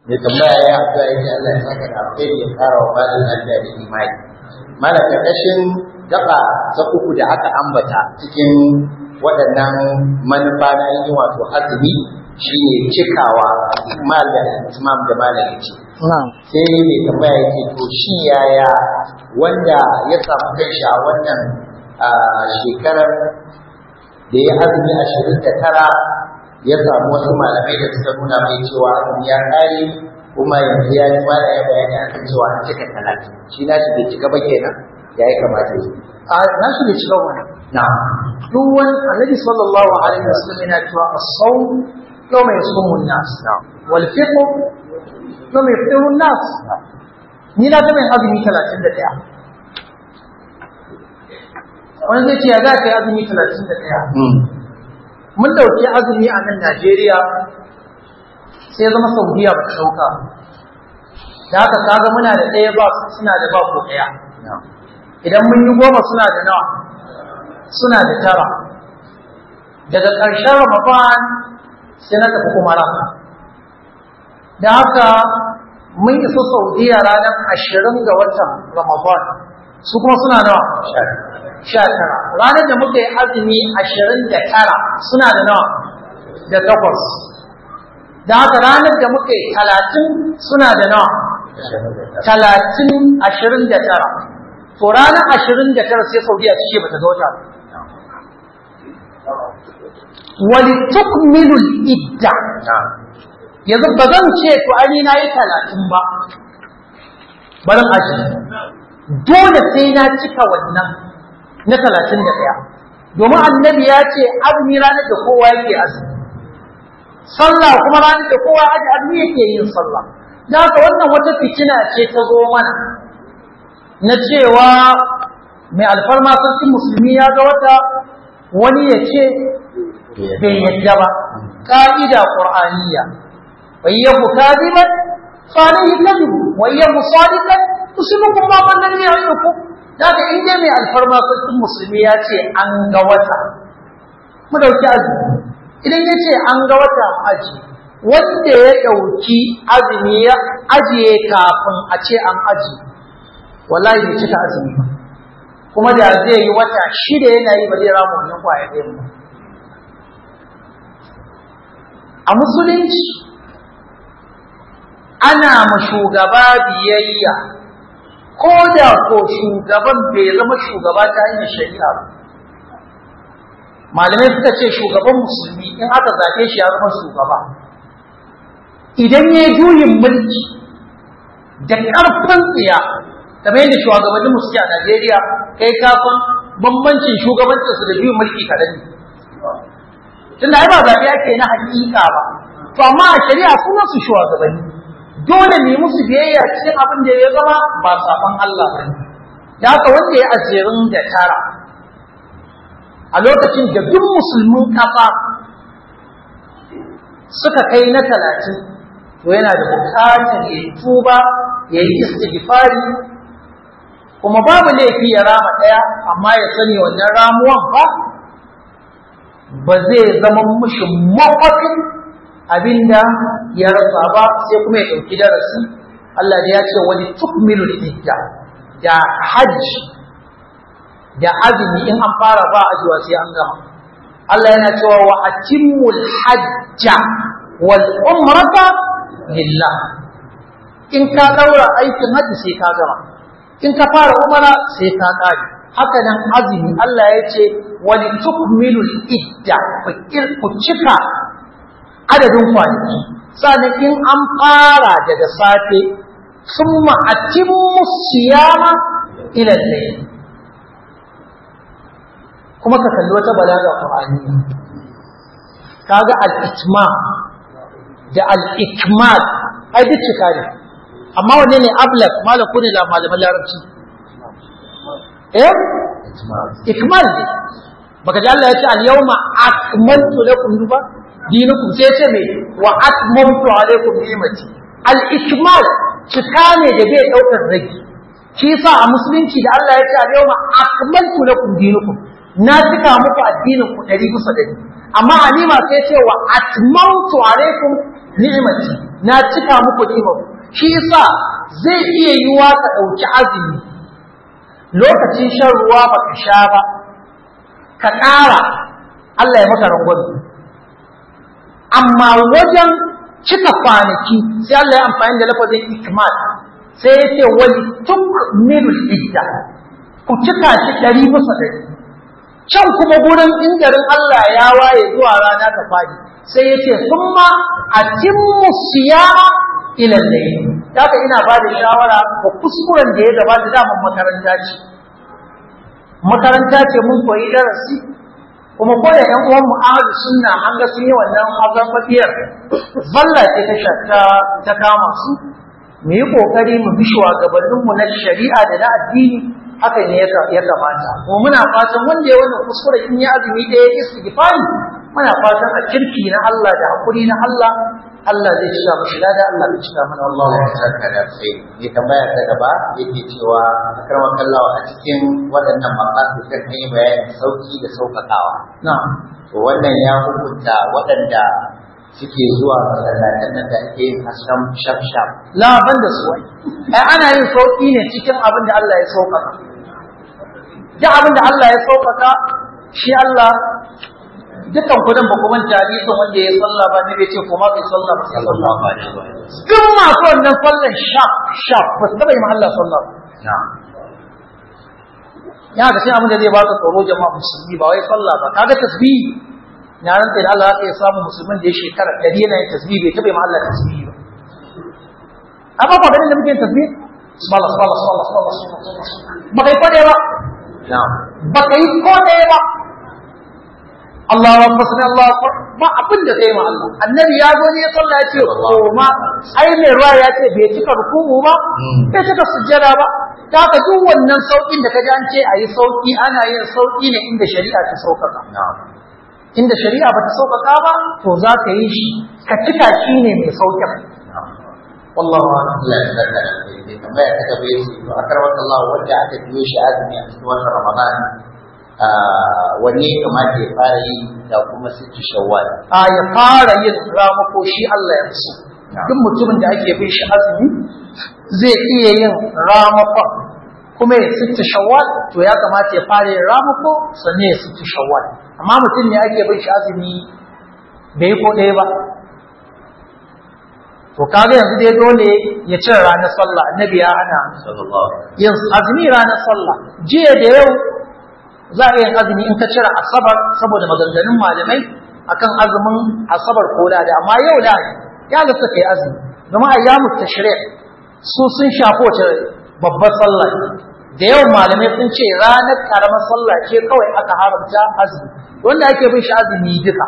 mai tambaya ya addu'a yake Allah ya saka da alkhairi ya kara wa malam lafiya da imani malam karkashin gaba ta uku da aka ambata cikin waɗannan manufa na yin wato azumi shine cikawa ikmal da itmam da malam yace na'am sai mai tambaya yake to shi yaya wanda ya samu kanshi a wannan ah, shekarar da ya azumi ashirin da tara ya samu wasu malamai da suka nuna mai cewa azumi ya kare kuma yanzu ya ji mana ya bayani akan cewa an cika talatin shi na shi bai cika ba kenan ya yi kamata yi a na shi da cikin wannan na duk wani annabi sallallahu alaihi wasallam yana cewa as-sawm yawma yasumu an-nas wal fitr yawma yaftiru an-nas ni na taɓa yin azumi 31 wani zai ce ya za ka yi azumi 31 mun dauki azumi a nan Najeriya sai zama Saudiya ba ta dauka da haka kaga muna da ɗaya ba suna da ba ko ɗaya idan mun yi goma suna da nawa suna da tara daga ƙarshen Ramadan sai na tafi Umara da haka mun isa Saudiya ranar ashirin ga watan Ramadan su kuma suna nawa sha tara ranar da muka yi azumi ashirin da tara suna da nawa da takwas da haka ranar da muka yi talatin suna da nawa talatin ashirin da tara to ranar ashirin da tara sai saudiya ta ce bata ga wata ba. wali tukmilul idda yanzu ba zan ce to ani na yi talatin ba barin ashirin dole sai na cika wannan na talatin da ɗaya domin annabi ya ce azumi ranar da kowa yake azumi sallah kuma ranar da kowa aji azumi yake yin sallah da haka wannan wata fitina ce ta zo mana na cewa mai alfarma sarkin musulmi ya ga wata wani ya ce bai yadda ba ka'ida qur'aniyya wa yabu kadiban fa alayhi kadhib wa yabu sadiqan tusibukum ma man lam ya'idukum daga in dai mai alfarma sarkin musulmi ya ce an ga wata mu dauki azumi idan ya ce an ga wata mu aji wanda ya dauki azumi ya ajiye kafin a ce an aji wallahi bai cika azumi ba kuma da zai yi wata shida yana yi ba zai rama wannan kwaya ɗayan ba a musulunci ana ma shugaba biyayya ko da ko shugaban bai zama shugaba ta hanyar shari'a ba malamai suka ce shugaban musulmi in aka zaɓe shi ya zama shugaba idan ya yi juyin mulki da ƙarfin tsiya kamar yadda shugabannin mu suke a Najeriya kai kafin bambancin shugabancinsu da juyin mulki kaɗan ne tunda ai ba zaɓe ake na hakika ba to amma a shari'a sunan su shugabanni dole ne musu biyayya cikin abin da ya zama ba saban Allah ba da haka wanda ya ajirin da tara a lokacin da duk musulmin kafa suka kai na talatin to yana da bukatar ya tuba ya yi istighfari kuma babu laifi ya rama ɗaya amma ya sani wannan ramuwan ba ba zai zama mushi makwafin abinda ya rasa ba sai kuma ya ɗauki darasi Allah da ya ce wani tukmilul idda da hajji da azumi in an fara ba ajiwa sai an gama Allah yana cewa wa atimmul hajja wal umrata lillah in ka daura aikin hajji sai ka gama in ka fara umara sai ka kare haka nan azumi Allah ya ce wani tukmilul idda ku cika adadin kwanaki sannan in an fara daga safe sun ma'atimmu siyama ila layl kuma ka kalli wata balaga qur'ani kaga al-itmam da al-ikmal ai duk cika ne amma wanne ne ablaq malam kune da malaman larabci eh ikmal ne baka ji Allah ya ce al-yawma akmaltu lakum duba dinukum sai ce me wa atmamtu alaykum ni'mati al-ikmal cika ne da bai daukar rage shi yasa a musulunci da Allah ya ce al-yawma akmaltu lakum dinukum na cika muku addinin ku 100 bisa 100 amma alima sai ce wa atmamtu alaykum ni'mati na cika muku ni'imar shi yasa zai iya yiwa ka ɗauki azumi lokacin shan ruwa baka sha ba ka ƙara Allah ya maka rangwame amma wajen cika kwanaki sai Allah ya amfani da lafazin ikmal sai ya ce wani tukmilul idda ku cika shi ɗari bisa ɗari can kuma gurin ingarin Allah ya waye zuwa rana ta fadi sai ya ce summa atimmu siyama ila layl haka ina ba da shawara ga kuskuren da ya gabata daman makaranta ce makaranta ce mun koyi darasi kuma ko da ƴan uwan mu ahlu sunna an ga sun yi wannan azabiyar zalla ce ta shakka ta kama su mu yi kokari mu bi shugabannin mu na shari'a da na addini haka ne ya kamata mu muna fatan wanda ya wannan kuskure in ya azumi ɗaya istighfari muna fatan a kirki na Allah da hakuri na Allah Allah zai cika mashi lada Allah zai cika mana Allah Allah ya saka da sai ya tambaya ta gaba yake cewa karwa kallawa a cikin waɗannan maqasid kan yi bayanin sauki da sauƙaƙawa na'am to wannan ya hukunta waɗanda suke zuwa masallatan nan da ake yin hasken shaf-shaf la ban da su ai ana yin sauki ne cikin abin da Allah ya sauƙaƙa duk abin da Allah ya sauƙaƙa shi Allah dukkan kudin ba ku manta hadisin wanda ya sallah ba ne bai ce kuma bai sallah ba sallallahu alaihi wa sallam duk masu wannan sallan shaf shaf ba su taɓa yi ma Allah sallah ba na'am ya ga sai abin da zai baka tsoro jama'a musulmi ba wai sallah ba kaga tasbihi na rantsa da Allah ya samu musulmin da ya shekara ɗari yana yin tasbihi bai taɓa yi ma Allah tasbihi ba amma ba ganin da muke yin tasbihi subhanallah subhanallah subhanallah subhanallah ba kai ko ɗaya ba na'am ba kai ko ɗaya ba Allah wa fasli Allah akbar ba abin da kai ma Allah annabi ya zo ne ya sallah ya ce ko ma ai mai ruwa ya ce bai cika ruku'u ba bai cika sujjada ba ta ka duk wannan saukin da ka ji an ce a yi sauki ana yin sauki ne inda shari'a ta sauƙaƙa na'am inda shari'a ba ta sauƙaƙa ba to za ka yi shi ka cika shi ne mai sauƙin na'am wallahu a'lam Allah ya saka da sai tambaya ta gaba yace to akarwa Allah wanda aka biyo shi azumi a cikin watan Ramadan ah wanne ya kamata ya fara yi da kuma sittu shawwal a ya fara yin ramako shi Allah ya so duk mutumin da ake bin shi azumi zai iya yin ramakon kuma ya sitta shawwal to ya kamata ya fara yin ramako sannan ya sitta shawwal amma mutum ne ake bin shi azumi bai yi ko ɗaya ba to kaga yanzu dai dole ya cire ranar sallah annabi ya hana sallallahu alaihi yin azumi ranar sallah jiya da yau za a yin azumi in ka cire asabar saboda maganganun malamai akan azumin asabar ko da amma yau da ya ga suka yi azumi domin ayyamu tashri' su sun shafo ta babbar sallah da yau malamai sun ce ranar karamar sallah ce kawai aka haramta azumi wanda ake bin shi azumi duka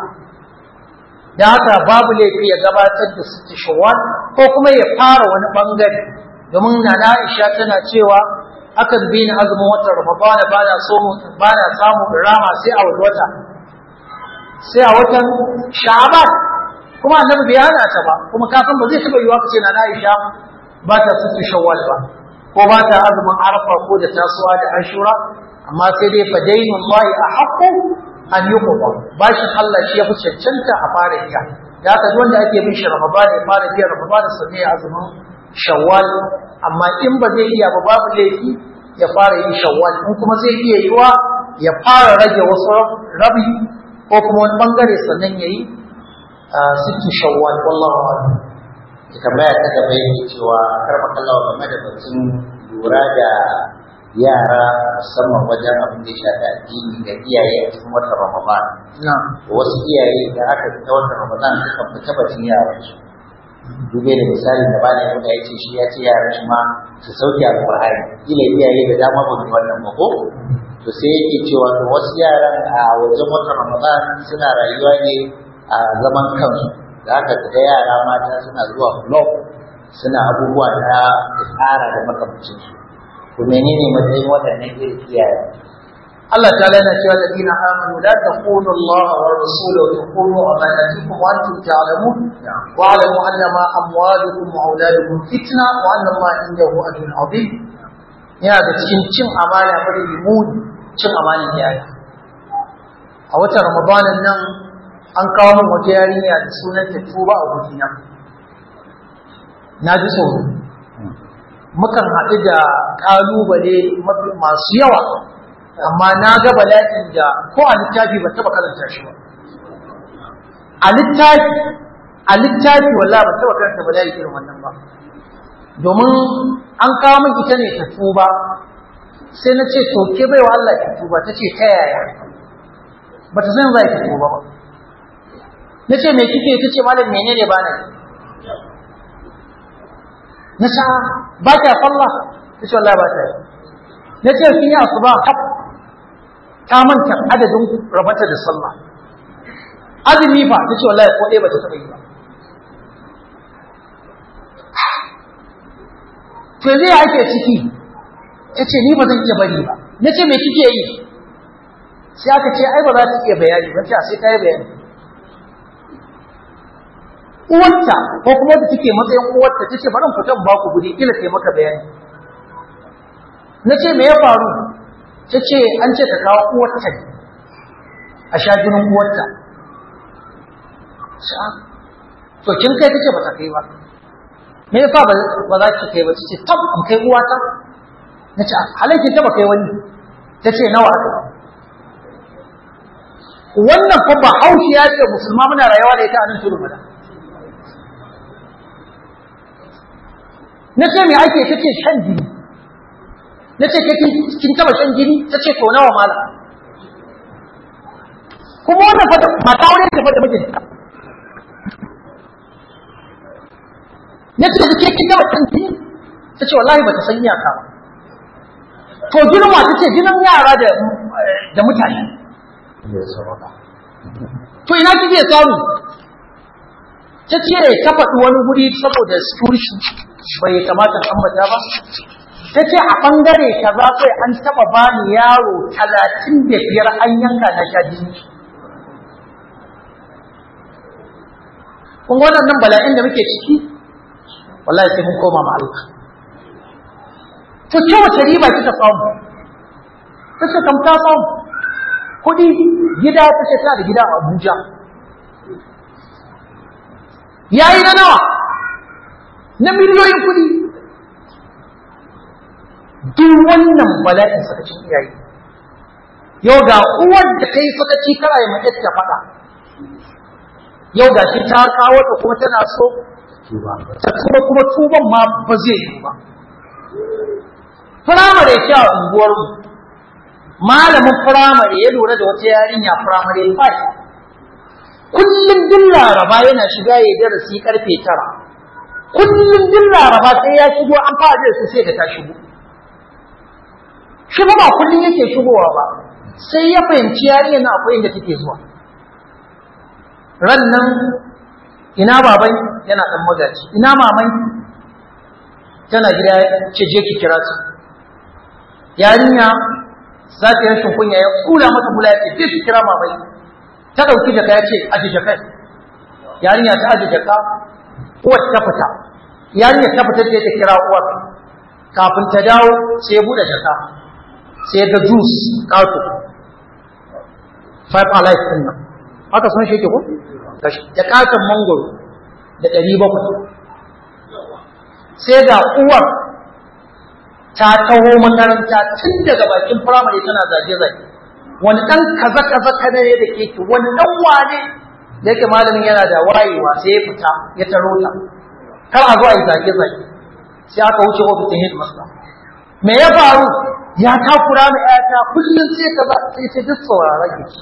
da haka babu laifi ya gabatar da su shawwal ko kuma ya fara wani bangare domin na Aisha tana cewa akan bi ni azumin watan Ramadana ba na so ba na samu rama sai a wani wata sai a watan Sha'ban kuma annabi bai hana ta ba kuma ka san ba zai taba yiwa kace na Aisha ba ta su shawwal ba ko ba ta azumin Arafa ko da tasuwa da Ashura amma sai dai fa dainullahi ahaqqu an yuqba bashin Allah shi ya fi cancanta a fara iya da haka duk wanda ake bin shi Ramadan ya fara biya Ramadan sannan ya azumin Shawwal amma in ba zai iya ba babu laifi ya fara yin Shawwal in kuma zai iya yiwa ya fara rage wasu rabi ko kuma wani bangare sannan ya yi sittu Shawwal wallahu a'lam ya tambaya ta gaba yake cewa karfa kallawa game da batun lura da yara musamman wajen abin da ya shafi addini ga iyaye a cikin watan Ramadan. na'am Wasu iyaye da aka fita watan Ramadan sukan fita batun yaran su. Dube da misali da bani wanda ya ce shi ya ce yaran shi ma su sauke alƙur'ani. Kila iyaye da dama ba su wannan ba ko? To sai yake cewa to wasu yaran a wajen watan Ramadan suna rayuwa ne a zaman kansu. Da haka ga yara mata suna zuwa club suna abubuwa na tsara da makamancinsu. to menene matsayin waɗannan irin kiyaye Allah ta lana cewa ladina amanu la taqulu Allah wa rasuluhu wa taqulu amanatikum wa antum ta'lamun wa alamu anna ma amwalukum wa auladukum fitna wa anna Allah indahu ajrun azim yana da cikin cin amana bari limuni cin amanan yaya a watan Ramadanin nan an kawo min wata yarinya da sunan ta tuba a gudina na ji tsoro mukan haɗu da ƙalubale masu yawa amma na ga bala'in da ko a littafi ba taɓa karanta shi ba a littafi a littafi wallahi ba taɓa karanta bala'i irin wannan ba domin an kawo min ita ne ta tuba sai na ce to ke bai wa Allah ki tuba ta ce ta yaya ba ta san za ki tuba ba na ce me kike ta ce malam menene ba na na ce ba ta sallah ta ce wallahi ba ta yi na ce kin yi asuba kaf ta manta adadin rabata da sallah azumi fa ta ce wallahi ko ɗaya ba ta taɓa yi ba to zai ake ciki ta ce ni ba zan iya bari ba na ce me kike yi sai aka ce ai ba za ta iya bayani ba sai sai ta yi bayani uwarta ko kuma da take matsayin uwarta ta ce bari fitan ba ku guri kila sai maka bayani na ce me ya faru ta ce an ce ka kawo uwarta ne a sha jinin uwarta to kin kai ta ce ba ta kai ba me yasa ba za ki kai ba ce tab in kai uwata na ce halaikin ta ba kai wani ta ce nawa aka wannan fa ba haushi ya ce musulma muna rayuwa da ita a nan tudu mada na ce me ake ta ce shan jini na ce kin taba shan jini ta ce to nawa mala kuma wannan fata mata aure ta fata mijinta na ce ke kin taba shan jini ta ce wallahi ba ta san iyaka ba to jinin ma ta ce jinin yara da da mutane to ina kike samu ta ce ta faɗi wani guri saboda security bai kamata ambata ba ta ce a ɓangare kaza kai an taɓa bani yaro talatin da biyar an yanka na sha jini kun wannan bala'in da muke ciki wallahi sai mun koma ma Allah to ce wace riba kika samu ta ce kam ta samu kuɗi gida ta ce tana da gida a Abuja yayi na nawa na miliyoyin kuɗi duk wannan bala'in sakacin iyaye yau ga uwar da ta yi sakaci kara ya mace ta faɗa yau ga shi ta kawo ta kuma tana so ta kuma kuma tuban ma ba zai yi ba firamare ce a unguwarmu malamin firamare ya lura da wata yarinya firamare 5 kullum din laraba yana shiga ya darasi karfe tara kullum din laraba sai ya shigo an fara su sai da ta shigo shi ba ba kullum yake shigowa ba sai ya fahimci yarinya na akwai inda take zuwa ran nan ina baban yana dan magaji ina maman tana gida ce je ki kira su yarinya za ta yi rashin kunya ya kula mata bula ya ce je ki kira mamai ta ɗauki jaka ya ce aji jaka yarinya ta aji jaka uwar ta fita yarinya ta fita ce ta kira uwar kafin ta dawo sai ya buɗe jaka sai ga juice ƙato five alive ɗin nan haka sun shi ke ko da ƙaton mangoro da ɗari bakwai sai ga uwar ta taho makaranta tun daga bakin firamare tana zage-zage wani ɗan kaza-kaza kada ne da keke wani ɗan wane da yake malamin yana da wayewa sai ya fita ya taro ta kar a zo a yi zage-zage sai aka wuce ofisin headmaster me ya faru ya takura ma ƴata kullum sai ka ba sai ta duk sauraron ki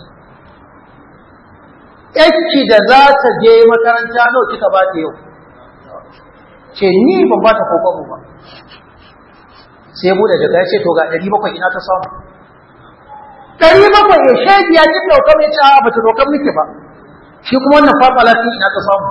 ƴakki da za ta je makaranta nawa kika ba ta yau ce ni ban ba ta kokobo ba sai ya bude daga ya ce to ga ɗari bakwai ina ta samu ɗari bakwai ya shaidi ya ji ɗaukar ya ce a ba ta ɗaukar miki ba shi kuma wannan fafa lafi ina ta samu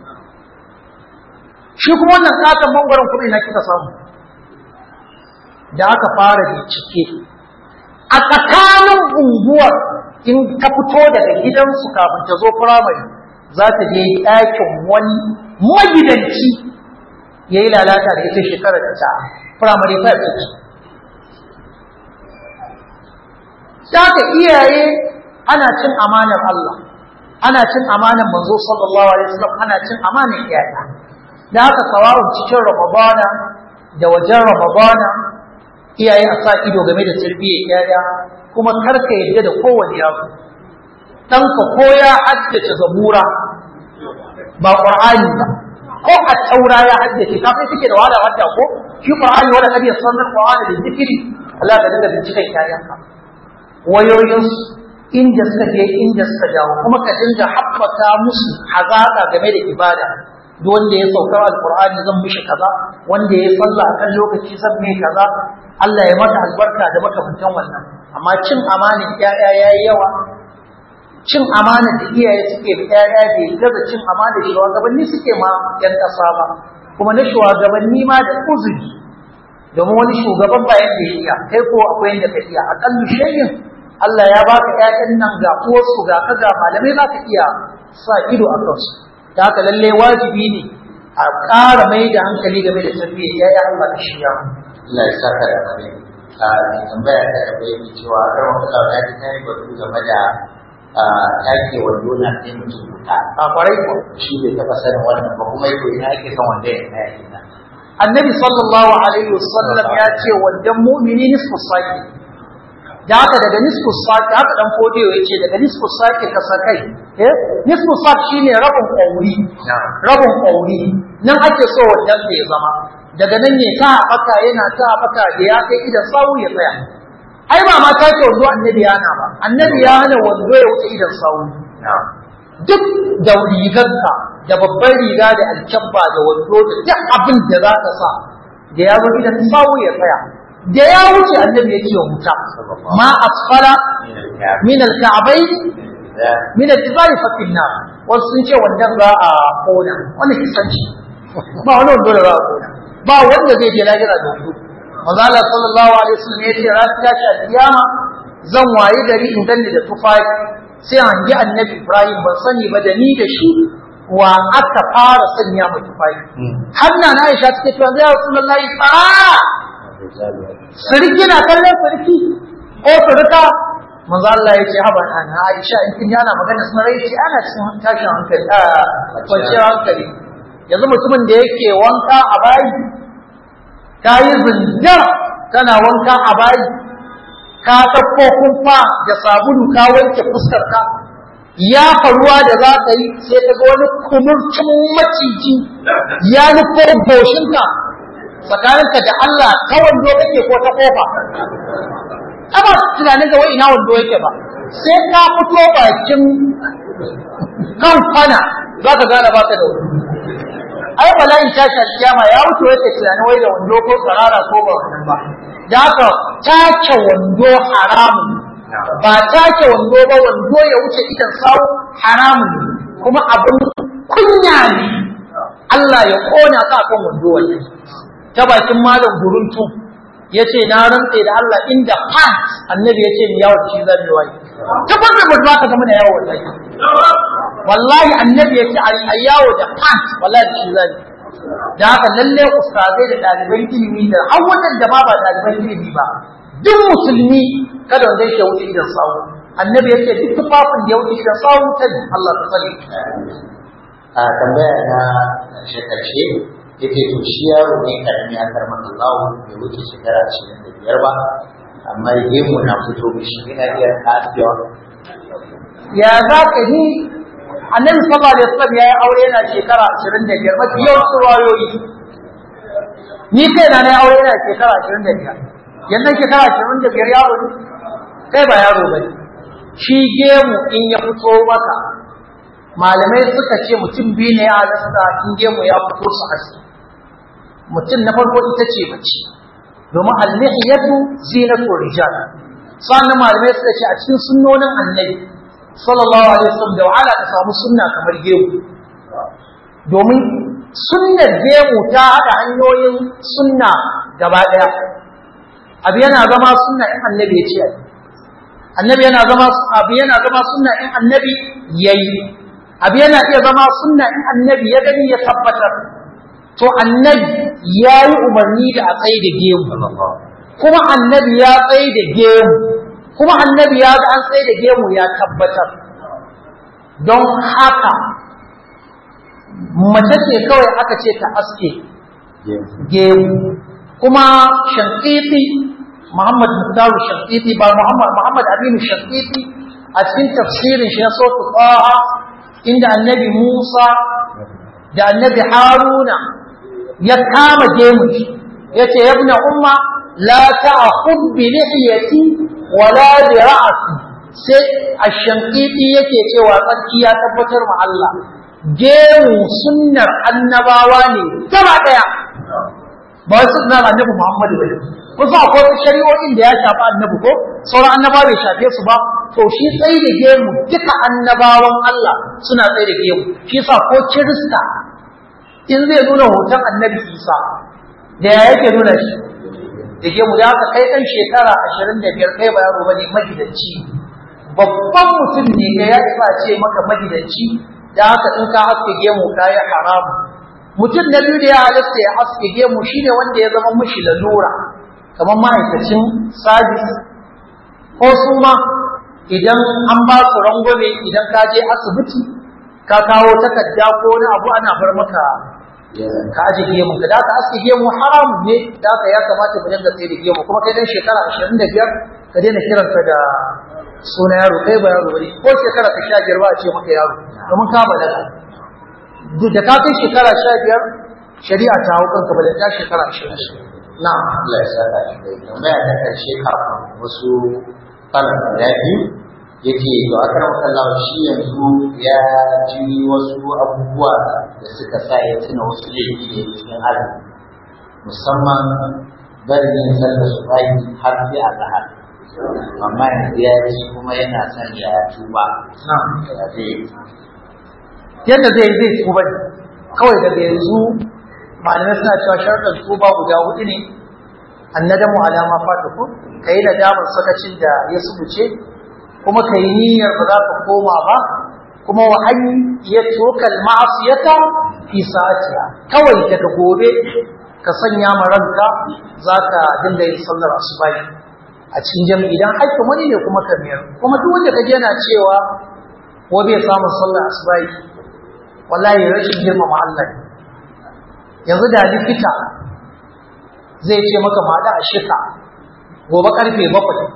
shi kuma wannan katon mangwaron kuma ina kika samu da aka fara bincike a tsakanin unguwar in ta fito daga gidansu kafin ta zo firamare za ta je ɗakin wani magidanci ya yi lalata da ita shekarar da ta firamare ta ciki Saka iyaye ana cin amanar Allah, ana cin amanar manzo sallallahu alaihi wasallam ana cin amanar iyaye. da haka sawa'un cikin ramadana da wajen ramadana iyaye a sa ido game da tarbiyyar yaya kuma karka yadda da kowane yaro ɗanka ko ya haddace zabura ba ƙur'ani ba ko a taura ya haddace kafin suke da wahala wadda ko shi ƙur'ani wanda kadi ya sanar ƙur'ani da zikiri Allah ka dinga binciken yayanka wayoyinsu inda suka je inda suka dawo kuma ka dinga haɓaka musu hazaƙa game da ibada duk wanda ya saukar alƙur'ani zan mishi kaza wanda ya sallah akan lokaci zan mai kaza Allah ya mata albarka da makamantan wannan amma cin amanin ƴaƴa yayi yawa cin amana da iyaye suke da ƴaƴa bai gaza cin amana da shugabanni suke ma ƴan ƙasa ba kuma na shugabanni ma da uzuri domin wani shugaban ba yadda ya iya kai ko akwai yadda ka iya aƙallu shayin Allah ya baka ƴaƴan nan ga uwarsu ga ka ga malamai za ka iya sa ido a kansu da haka lalle wajibi ne a ƙara mai da hankali game da tarbiyyar ƴaƴa Allah ka shirya Allah ya saka da kare a tambaya ta gaba yake cewa kar wata kauna ta kai batu game da take wando na sai mutum wuta a kwarai ko shi bai taɓa sanin wannan ba kuma yau ina ake son wanda ya kai ina annabi sallallahu alaihi wasallam ya ce wandan mu'mini nisfu saki da haka daga nisfu saki haka dan fodiyo ya ce daga nisfu saki ka sakai eh nisfu saki shine rabin kauri rabin kauri nan ake so wandan ya zama daga nan ne ta baka yana ta baka da ya kai idan sawu ya tsaya ai ba ma ta ce wando annabi ya hana ba annabi ya hana wando ya wuce idan sawu duk da rigarka da babban riga da alkyabba da wando da duk abin da za ka sa da ya zo idan sawu ya tsaya da ya wuce annabi ya ce wa wuta ma asfala min alka'bayn min al-izari fa finna wasu sun ce wannan za a kona wannan kisanci ba wani wando da za a kona ba wanda zai je lahira da wando manzo Allah sallallahu alaihi wasallam ya ce ran tashi kiyama zan wayi gari in ganni da tufafi sai an ji annabi Ibrahim ban sani ba da ni da shi wa aka fara sanya mu tufafi har na Aisha take cewa ya Rasulullahi tsara sirki na kallon sirki ko sirka manzo Allah ya ce haba na Aisha in kin yana magana sun rai ce ana cikin tashin hankali a kwanciyar hankali yanzu mutumin da yake wanka a bayi ka yi zinjar kana wanka a bayi ka ɗauko kumfa da sabulu ka wanke fuskar ka ya faruwa da za ka yi sai ka ga wani kumurcin maciji ya nufo goshinka tsakaninka da Allah ta wando kake ko ta kofa amma tunanin ga wai ina wando yake ba sai ka fito bakin kan kwana za ka gane ba ka da wando ai bala'in tashi alkiyama ya wuce wata tunanin wai da wando ko tsarara ko ba wannan ba da haka take wando haramun ba take wando ba wando ya wuce idan sawu haramun kuma abin kunya ne Allah ya kona ka kan wando wannan ta bakin malam guruntu ya ce na rantse da Allah inda pants annabi ya ce ni yawo shi zan yi wai ta farko mutum ka zama da yawo wallahi wallahi annabi ya ce a yawo da pants wallahi shi zan yi da haka lalle ustazai da ɗaliban ilimi da har wannan da ba ba ɗaliban ilimi ba duk musulmi kada wanda yake wuce idan sawu annabi ya ce duk tufafin da ya wuce idan sawu ta ne Allah ta tsare a tambaya na ƙarshe ƙarshe yake to shi yaro ne karami a karman Allah bai wuce shekara ashirin da biyar ba amma gemu na fito mishi yana iya tafiya ya za ka ni annabi sallallahu alaihi wasallam ya yi aure yana shekara 25 mafi yawancin wayoyi ni kai na na yi aure yana shekara 25 yanzu shekara 25 yaro ne kai ba yaro ba shi gemu in ya fito maka malamai suka ce mutum biyu ne ya halasta in gemu ya fito su haske mutum na farko ita ce mace domin al-lihiyatu zinatu rijal sannan malamai suka ce a cikin sunnonin annabi sallallahu alaihi wasallam da wahala ka samu sunna kamar gemu domin sunnar gemu ta haɗa hanyoyin sunna gaba ɗaya abu yana zama sunna in annabi ya ce annabi yana zama abu yana zama sunna in annabi yayi abu yana iya zama sunna in annabi ya gani ya tabbatar to annabi ya yi umarni da a tsaye da gemu kuma annabi ya tsaye da gemu kuma annabi ya ga an tsaye da gemu ya tabbatar don haka mace ce kawai aka ce ta aske gemu kuma shankiti Muhammad Muktaru shankiti ba Muhammad Muhammad Aminu shankiti a cikin tafsirin shi na sautu ƙaha inda annabi Musa da annabi Haruna ya kama gemu ya ce yabna umma la ta'khud bi lihiyati wala bi ra'si sai ash-shankiti yake cewa tsarki ya tabbatar ma Allah gemu sunnar annabawa ne gaba daya ba wasu sunnar annabi Muhammad ba kusa akwai wasu shari'o'in da ya shafi annabi ko sauran annaba bai shafe su ba to shi tsaye da gemu duka annabawan Allah suna tsaye da gemu shi sa ko kirista in zai nuna hoton annabi Isa da ya yake nuna shi da gemu da haka kai ɗan shekara ashirin da biyar kai ba yaro ba ne magidanci babban mutum ne ga ya isa ce maka magidanci da haka in ka haske gemu ka yi haramu mutum na biyu da ya halatta ya haske gemu shine wanda ya zama mishi lalura kamar ma'aikacin sabis ko su ma idan an ba su rangwame idan ka je asibiti ka kawo takarda ko wani abu ana bar maka ka aje gemu ka da ka aske gemu haramun ne da ka ya kamata mu dinga tsaye da gemu kuma kai dan shekara 25 ka daina kiranka da suna yaro kai ba yaro bane ko shekara ka 15 ba a ce maka yaro domin ka balaga duk da ka kai shekara 15 shari'a ta hau kanka balaga ta shekara 20 na Allah ya saka shi da tambaya ta karshe kafin wasu kalan guda biyu yake to a karan kallawa shi yanzu ya ji wasu abubuwa da suka sa ya tuna wasu laifi da cikin azumi musamman barin yin sallar su bayi har sai a zahar amma yanzu ya ji kuma yana son ya tuba ya zai yadda zai zai tuba ne kawai daga yanzu malamai suna cewa sharɗin tuba guda hudu ne annadamu alama fata ko ka yi nadamar sakacin da ya subuce kuma ka yi niyyar ba za ka koma ba kuma wa an ya tokal ma'asiyata fi sa'atiha kawai daga gobe ka sanya ma ranka za ka dinga yin sallar asubai a cikin jami'i idan haƙƙin wani ne kuma ka biyar kuma duk wanda ka je yana cewa ko bai samun sallar asubai wallahi rashin girmama Allah ne yanzu da likita zai ce maka maɗa a shika gobe karfe bakwai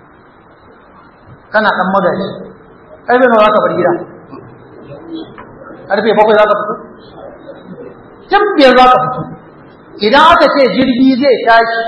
kana ɗan magaji karfe nawa za ka bar gida karfe bakwai za ka fito tun biyar za ka fito idan aka ce jirgi zai tashi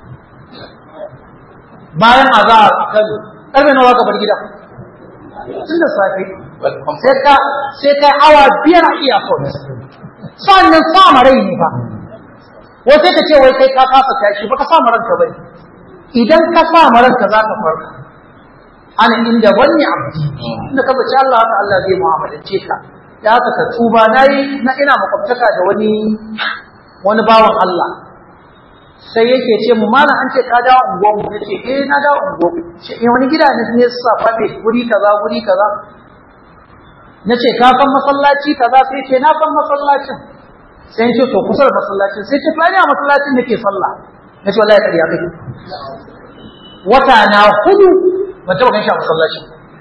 bayan azahar a kano karfe nawa za ka bar gida tun da safe sai ka awa biyar a iyakon sannan sama rai ne ba wai sai ka ce wai kai ka kasa tashi ba ka sama ranka bane idan ka sama ranka za ka farka ana inda wani abdi inda ka zaci Allah haka Allah zai mu'amalance ka da haka ka tuba nayi na ina makwabtaka da wani wani bawan Allah sai yake ce mu mana an ce ka dawo unguwar mu nace eh na dawo unguwar mu ce eh wani gida ne ne sa fade guri kaza guri kaza nace ka san masallaci kaza sai ce na san masallacin sai ce to kusa da masallacin sai ce fani a masallacin nake sallah nace wallahi kariya kake wata na hudu ban taba ganin shi a masallacin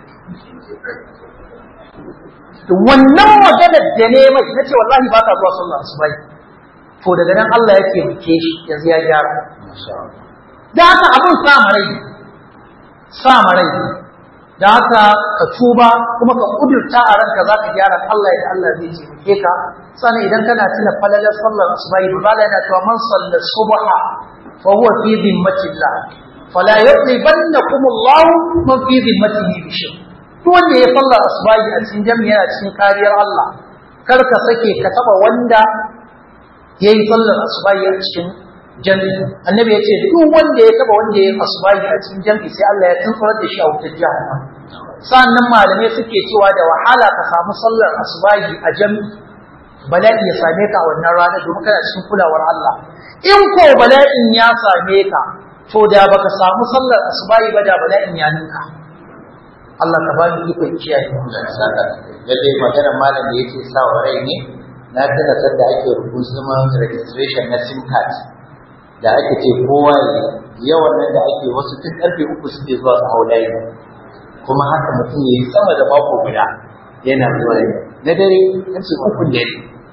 wannan maganar da ne mai nace wallahi ba ka zuwa sallah asubai to daga nan Allah yake muke shi yanzu ya gyara da haka abun sa marai sa marai da haka ka tuba kuma ka kudurta a ranka za ka gyara Allah ya Allah zai taimake ka sannan idan kana tuna falalar sallar asubai ba la yana cewa man salla subha fa huwa fi dhimmatillah fala yuqibannakum Allah man fi dhimmatihi bi shay to wanda ya sallar asubai a cikin jami'a yana cikin kariyar Allah kar ka sake ka taba wanda yayi sallar asubai a cikin jami'i annabi ya ce duk wanda ya taba wanda ya asubai a cikin jami'i sai Allah ya tunfarar da shi a wutar jahannam sannan malamai suke cewa da wahala ka samu sallar asubai a jami'i bala'i ya same ka a wannan rana domin kana cikin kulawar Allah in ko bala'in ya same ka to da baka samu sallar asubai ba da bala'in ya ninka Allah ka ba ni ikon kiyaye lalle magana malam da yake sa wa rai ne na tuna sanda ake rubutun registration na sim card da ake ce kowa yawan nan da ake wasu tun karfe uku suke zuwa su hau layi kuma haka mutum ya yi sama da mako guda yana zuwa na dare an ce uku dare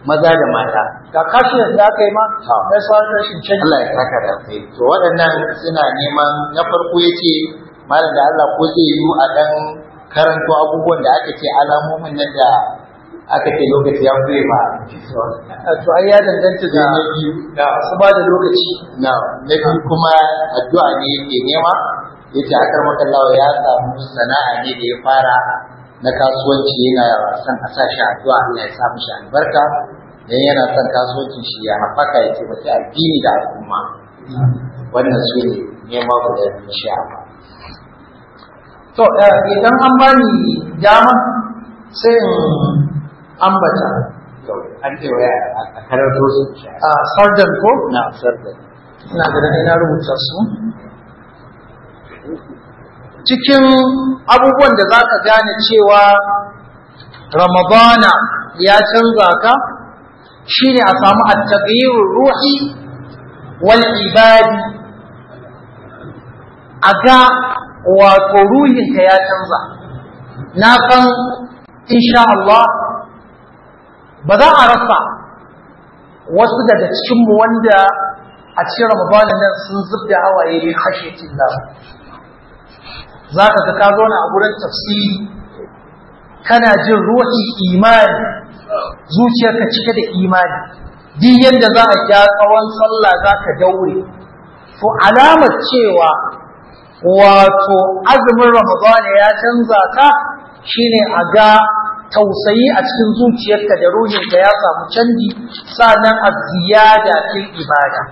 maza da mata ga kashin da aka yi ma Ha. na sauran rashin canji Allah ya saka da kai to waɗannan suna neman na farko yace malam da Allah ko zai yi a dan karanto abubuwan da aka ce alamomin nan da aka ce lokaci ya kure ba to ai ya danganta da na biyu su ba da lokaci na na biyu kuma addu'a ne yake nema yace akar makallawa ya samu sana'a ne da ya fara na kasuwanci yana son a sa shi addu'a Allah ya sa mishi albarka dan yana son kasuwancin shi ya haɓaka ya taimaki addini da al'umma wannan su ne nema guda biyu insha Allah to eh, idan an bani dama sai in ambata to an ce waya a karanto su insha a sardan ko Allah na sarda ina da ina rubuta su cikin abubuwan da za ka gane cewa ramadana ya canza ka shine a samu at-taghyirur ruhi wal ibadi a ga wato ruhinka ya canza na san insha Allah ba za a rasa wasu daga cikinmu wanda a cikin ramadanin nan sun zubda hawaye min khashyatillah za ka ga ka zauna a gurin tafsiri kana jin ruhi imani zuciyarka cike da imani duk yadda za a ja tsawon sallah za ka daure to alamar cewa wato azumin ramadana ya canza ka shine a ga tausayi a cikin zuciyarka da ruhinka ya samu canji sannan a ziyada fil ibada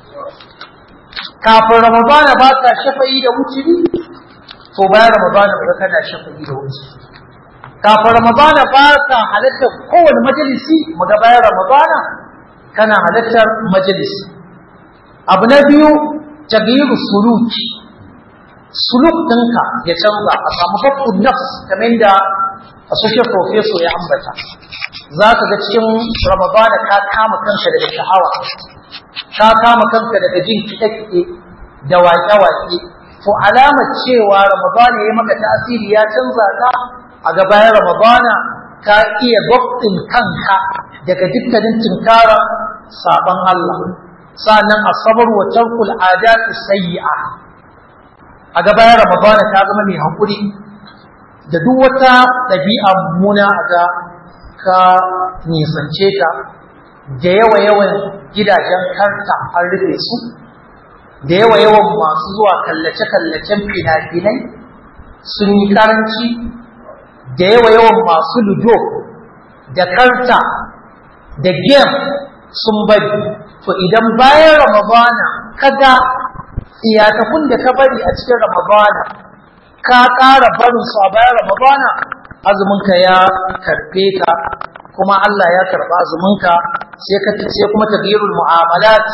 kafin ramadana ba ka shafa'i da wuturi to bayan ramadana ba kana shafa'i da wuturi kafin ramadana ba ka halartar kowane majalisi muga bayan ramadana kana halartar majalisi abu na biyu tagiru suluki suluk ɗinka ya canza a samu bakkun nafs kamar da associate professor ya ambata za ka ga cikin ramadana ka kama kanka daga sha'awa ka kama kanka daga jin kiɗe-kiɗe da waƙe-waƙe to alamar cewa ramadana ya maka tasiri ya canza ka a gabayan ramadana ka iya gwabtin kanka daga dukkanin tinkara saban Allah sannan asabar wa tarkul adatu sayyi'a a gabayan ramadana ka zama mai haƙuri da duk wata ɗabi'a mummuna a ga ka nisance ta da yawa yawan gidajen karta an rufe su da yawa yawan masu zuwa kallace-kallacen fina-finai sun yi karanci da yawa yawan masu ludo da karta da game sun bari to idan bayan ramadana kaga iyatakun da ka bari a cikin ramadana ka ƙara barin su a bayan ramadana azuminka ya karɓe ka kuma Allah ya karɓa azuminka sai ka sai kuma taghyirul mu'amalat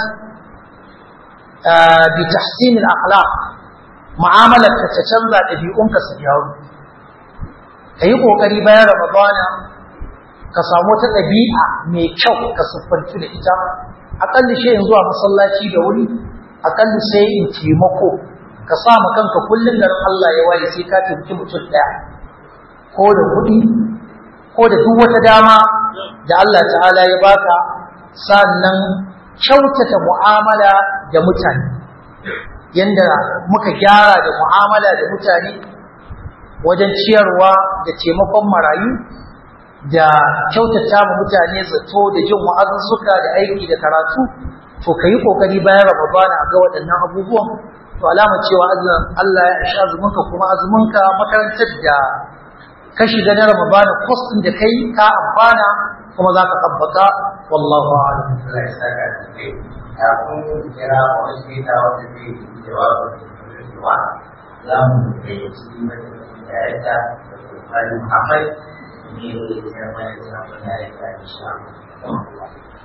bi tahsin al akhlaq mu'amalar ka ta canza ɗabi'unka su gyaru kayi kokari bayan ramadana ka samu ta ɗabi'a mai kyau ka siffantu da ita aƙalli shi zuwa masallaci da wuri aƙalli sai in taimako ka sa ma kanka kullum da Allah ya waye sai ka taimaki mutum ɗaya ko da kuɗi ko da duk wata dama da Allah ta'ala ya baka sannan kyautata mu'amala da mutane yanda muka gyara da mu'amala da mutane wajen ciyarwa da taimakon marayu da kyautata ma mutane zato da jin wa'azuzzuka da aiki da karatu to kayi kokari bayan Ramadana ga waɗannan abubuwan to alama cewa Allah ya isha azuminka kuma azuminka makarantar da ka shiga na Ramadana course din da kai ka amfana kuma za ka tabbata wallahu a'lam Allah ya saka da kai kafin kira wani shida wanda zai yi jawabin cewa za mu gayyaci mai da yadda da kokari Muhammad ne da ya tsaya mana da sabon da ya ta insha Allah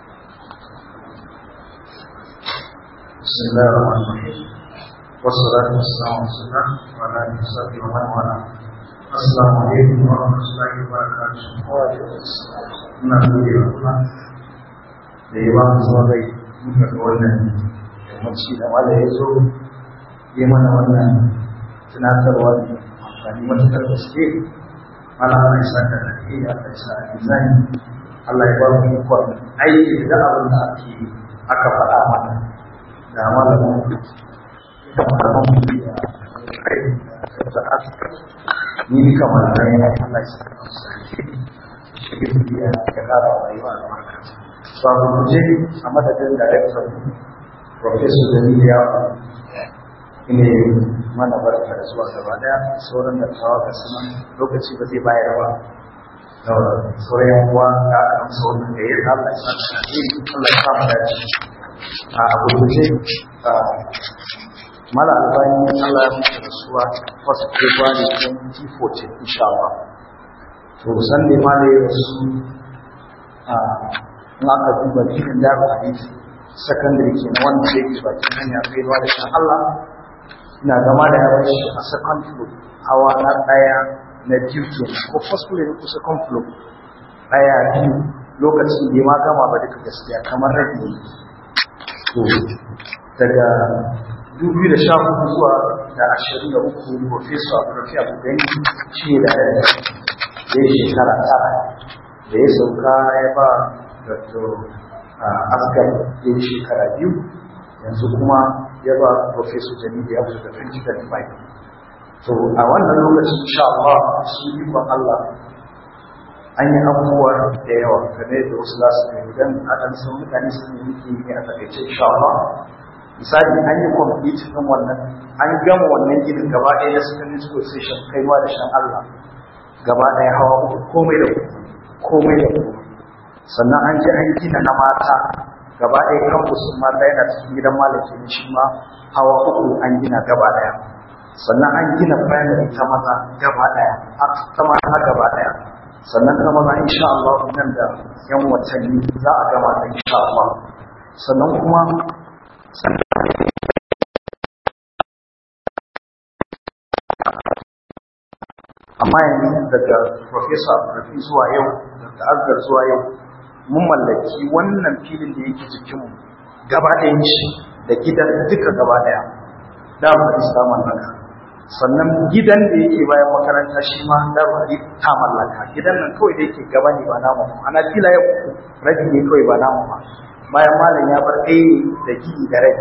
بسم الله الرحمن الرحيم والصلاة والسلام على رسول الله وعلى آله وصحبه ومن والاه السلام عليكم ورحمة الله وبركاته muna gode wa Allah da ya ba mu zuwa gai muka ga wannan yammaci da wanda ya zo ya mana wannan tunatarwa ne amfani matuƙar gaske mana Allah ya saka da ke Allah ya sa a Allah ya ba mu ikon aiki da abin da ake aka faɗa mana da malamin da malamin biya da aka ni kamar da ya Allah ya saka shi biya ya kara rayuwa da haka so a guje a madadin director professor Dalil ya ne mana barka da zuwa gaba daya sauran da tawa ga sunan lokaci ba zai bayar ba sauran yan uwa da aka amsa wannan da ya Allah ya saka shi Allah ya samu dace a abu guje mala albani Allah ya mutu da suwa first February 2014 insha Allah to san ne ma da wasu a in aka duba cikin da hadisi secondary ke na wanda yake bakin hanya kai ruwa da shan Allah ina gama da yawan shi a second floor hawa na ɗaya na biyu ke ko first floor ne ko second floor ɗaya biyu lokacin da ya ma gama ba duka gaskiya kamar rabi ne to daga dubu da sha hudu zuwa da ashirin da uku professor Abdulrafi Abu Gani shi ne da ya yi shekara tara da ya sauka ya ba Dr. Asgar ya yi shekara biyu yanzu kuma ya ba Professor Jamilu ya wuce da 2025. To a wannan lokacin insha Allah shi ikon Allah an yi abubuwa da yawa game da wasu za su ne idan a ɗan san mutane sun yi muke ne a takaice insha Allah. Misali an yi complete ɗin wannan an gama wannan ginin gaba ɗaya na secondary school station kaiwa da shan Allah gaba ɗaya hawa uku komai da komai da komai sannan an ji an gina na mata gaba ɗaya campus mata yana cikin gidan malaki ne shi ma hawa uku an gina gaba ɗaya sannan an gina primary ta maza gaba ɗaya ta mata gaba ɗaya sannan ta maza insha Allah nan da yan watanni za a gama ta insha Allah sannan kuma amma yanzu daga Professor Rafi zuwa yau da Azgar zuwa yau mun mallaki wannan filin da yake jikinmu gaba ɗayan shi da gidan duka gaba ɗaya da mu isa mallaka sannan gidan da yake bayan makaranta shi ma da mu ta mallaka gidan nan kawai da yake gaba ne ba namu ana fila ya rabi ne kawai ba namu ba bayan malam ya bar ɗaya da gidi da rai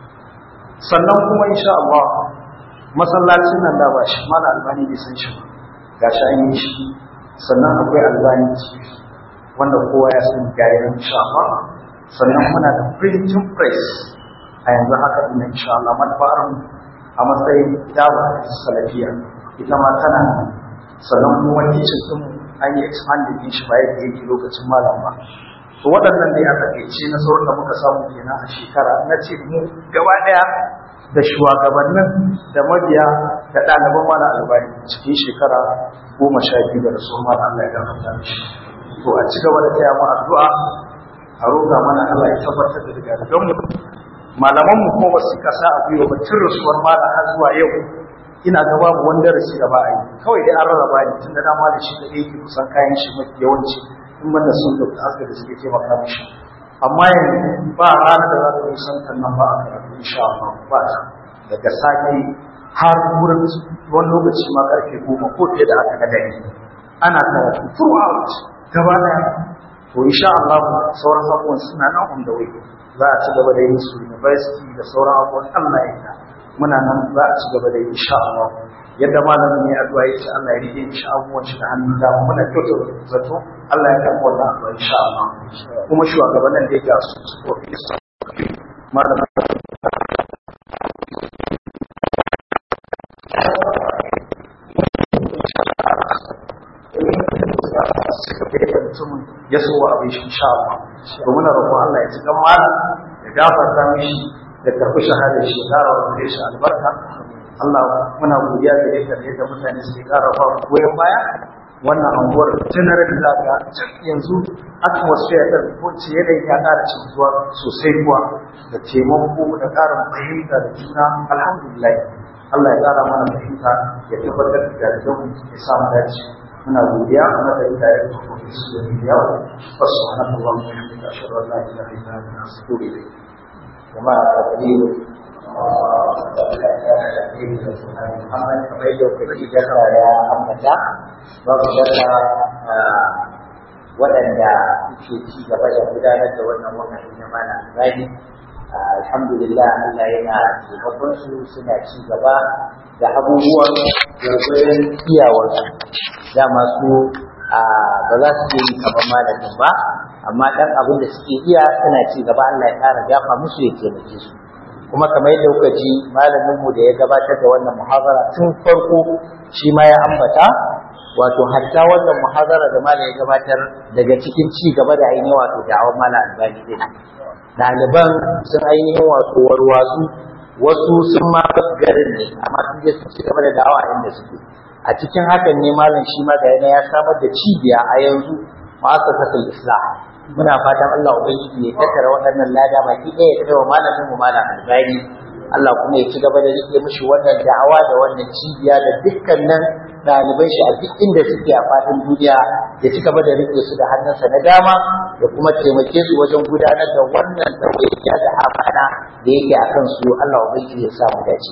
sannan kuma insha Allah masallacin nan da ba shi malam albani bai san shi ba gashi an yi shi sannan akwai albani wanda kowa ya san gari na insha Allah sannan muna da printing press a yanzu haka ina insha Allah madfa'ar a matsayin dawa salafiya ita ma tana sannan kuma kitchen din an yi expanding din shi ba yadda yake lokacin malam ba to waɗannan dai a takaice na sauran da muka samu kenan a shekara na ce mu gaba ɗaya da shugabannin da mabiya da ɗaliban mana albani cikin shekara goma sha biyu da rasuwar mana Allah ya gafarta mishi to a ci gaba da taya mu addu'a a roƙa mana Allah ya tabbatar da daga don mu malaman mu kuma su kasa a gwiwa ba tun rasuwar malam har zuwa yau ina ga babu wanda rashi da ba a yi kawai dai an rarraba ni tun da dama da shi da yake kusan kayan shi mafi yawanci in banda sun da aska da suke taimaka mishi amma yanzu ba ranar da za ta yi santan nan ba a karatu insha Allah ba ta daga sake har wurin wani lokaci ma karfe goma ko fiye da aka ga dare ana karatu throughout gaba daya to insha Allah sauran abubuwan suna nan on the way za a ci gaba da yin su university da sauran abubuwan Allah ya yi muna nan za a ci gaba da yi insha Allah yadda malamin ne addu'a ya ce Allah ya rike shi abubuwan shi da hannun dama muna kyautar zato Allah ya karɓi wannan addu'a insha Allah kuma shugabannin da ya ga su su professor malamin ya so wa abin shi insha Allah to muna roƙon Allah ya ci gan malam ya gafarta mishi da karɓi shahada shi ya ƙara wa shi albarka Allah muna godiya da yadda yadda mutane suke ƙara ba goyon baya wannan anguwar general da ga yanzu atmosphere ta ko ce yanayi ya ƙara zuwa sosai kuwa da taimako da ƙarin fahimta da juna alhamdulillah Allah ya ƙara mana fahimta ya tabbatar da jaridan ya samu dace muna godiya a madadin da ya tafi su da yawa wasu hannun Allah mu yi da shirin Allah ya ilaha illa anta astaghfiruka ilayk kuma taqdir Muhammad kamar yadda kuka jaka ya ambata babu shakka waɗanda ke ci gaba da gudanar da wannan wakati na mana gani alhamdulillah Allah yana taimakon su suna ci gaba da abubuwan gwargwadon iyawarsu da masu ba za su yi kamar malamin ba amma ɗan abin da suke iya suna ci gaba Allah ya ƙara gafa musu ya taimake su kuma kamar yadda kuka ji malaminmu da ya gabatar da wannan muhazara tun farko shi ma ya ambata wato hatta wannan muhazara da malam ya gabatar daga cikin ci gaba da ainihin wato da'awar malam albani din ɗaliban sun ainihin wato warwatsu wasu sun ma garin ne amma sun je sun ci gaba da da'awa inda suke a cikin hakan ne malam shi ma ga ya samar da cibiya a yanzu ma'asasatul islam muna fatan Allah ubangiji ya tattara waɗannan lada baki ɗaya ya kai wa malamin mu malam albani Allah kuma ya ci gaba da rike mishi wannan da'awa da wannan cibiya da dukkanin ɗaliban shi a duk inda suke a faɗin duniya ya ci gaba da rike su da hannunsa na dama da kuma taimake su wajen gudanar da wannan ɗawainiya da amana da yake a kan su Allah ubangiji ya samu dace.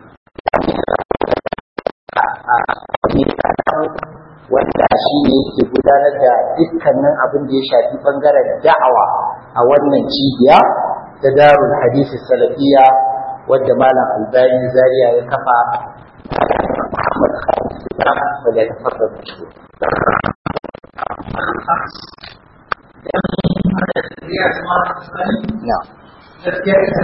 wanda shi ne yake gudanar da dukkanin abin da ya shafi bangaren da'awa a wannan cibiya ta darul hadisi salafiya wadda malam albani zaria ya kafa muhammad khalid islam wanda ya tafasa da shi gaskiya ita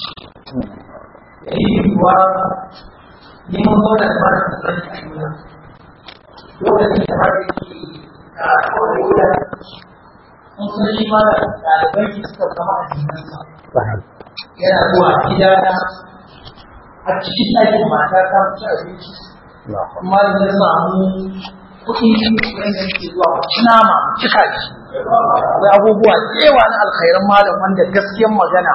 yi kuwa neman zaune da mara sani a juna lokacin da har yake a kawai wuya sun san shi ma da ɗalibai ki suka zama a jikinsa yana zuwa gida na a cikin ɗakin mata ta ci abinci kuma da ya samu kuɗi wanda yake zuwa mu ci nama mu cika shi akwai abubuwa da yawa na alkhairan malam wanda gaskiyan magana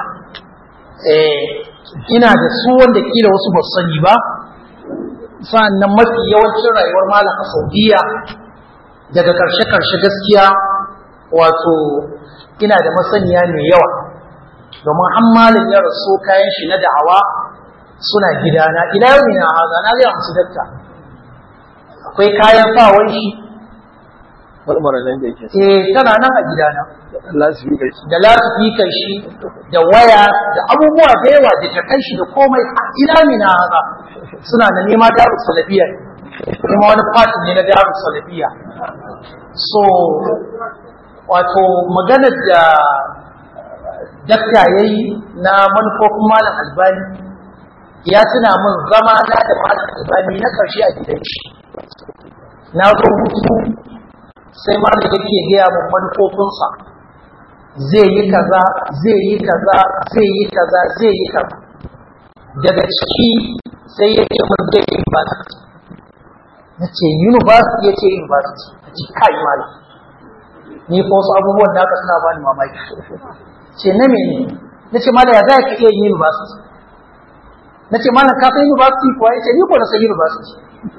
ina da su wanda kila wasu ba sani ba sa'annan mafi yawancin rayuwar malam a saudiya daga karshe-karshe gaskiya wato ina da masaniya mai yawa domin an malam ya rasu kayan shi na da'awa suna gidana ila yau na haza na gaya musu dakta akwai kayan fawon shi Marmara nan da yake. eh tana nan a gidana Allah su fi shi. da lasifikan shi da waya da abubuwa da yawa da takan shi da komai a ina mina haza suna da nema darus salafiya kuma wani fatin ne na darus salafiya so wato maganar da dakta yayi na manufofin malam albani ya tuna min zama na da malam albani na karshe a gidan shi na zo hutu sai malam yake gaya min manufofinsa zai yi kaza zai yi kaza zai yi kaza zai yi kaza daga ciki sai ya ce mun zai yi university na ce university ya ce university a ce kai malam ni fa wasu abubuwan da aka suna bani mamaki ce na mene na ce malam ya za ka iya yin university na ce malam ka san university kuwa ya ce ni ko na san university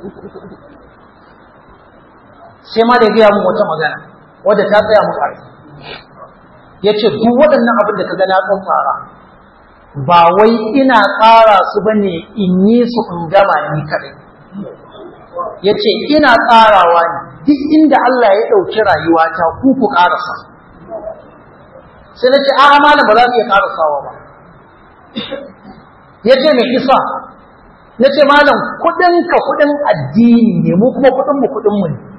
sai ma da ya gaya mun wata magana wadda ta tsaya mu ƙarfi ya ce duk waɗannan abin da ka ga na ɗan tsara ba wai ina tsara su ba ne in yi su in gama ni kaɗai ya ce ina tsarawa ne duk inda Allah ya ɗauki rayuwata ku ku ƙarasa sai na ce a malam ba za su iya ƙarasawa ba ya ce mai isa na ce malam kuɗinka kuɗin addini ne mu kuma kuɗinmu kuɗinmu ne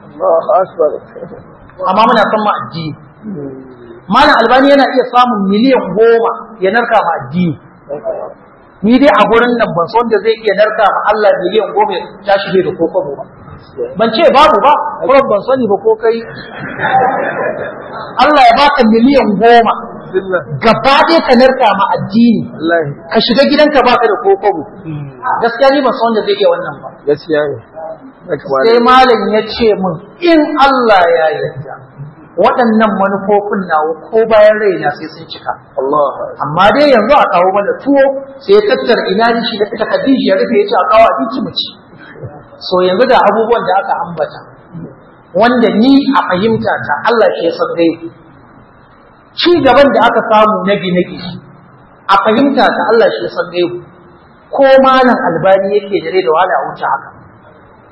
amma muna son ma addini malam albani yana iya samun miliyan goma ya narka ma addini ni dai a gurin nan ban son da zai iya narka ma Allah miliyan goma ya tashi bai da kokobo ba ban ce babu ba kuma ban sani ba ko kai Allah ya baka miliyan goma gaba ɗaya ka narka ma addini ka shiga gidanka baka da kokobo gaskiya ni ban son da zai iya wannan ba Gaskiya ne. sai malam ya ce min in Allah ya yarda waɗannan manufofin nawa ko bayan raina sai sun cika Allah. amma dai yanzu a kawo mana tuwo sai ya tattara ina shi da ita Khadija ya rufe ya ce a kawo abinci mu ci so yanzu da abubuwan da aka ambata wanda ni a fahimta ta Allah shi ya san dai ci gaban da aka samu na gine-gine a fahimta ta Allah shi ya san dai ko malam albani yake dare da wahala a wuce haka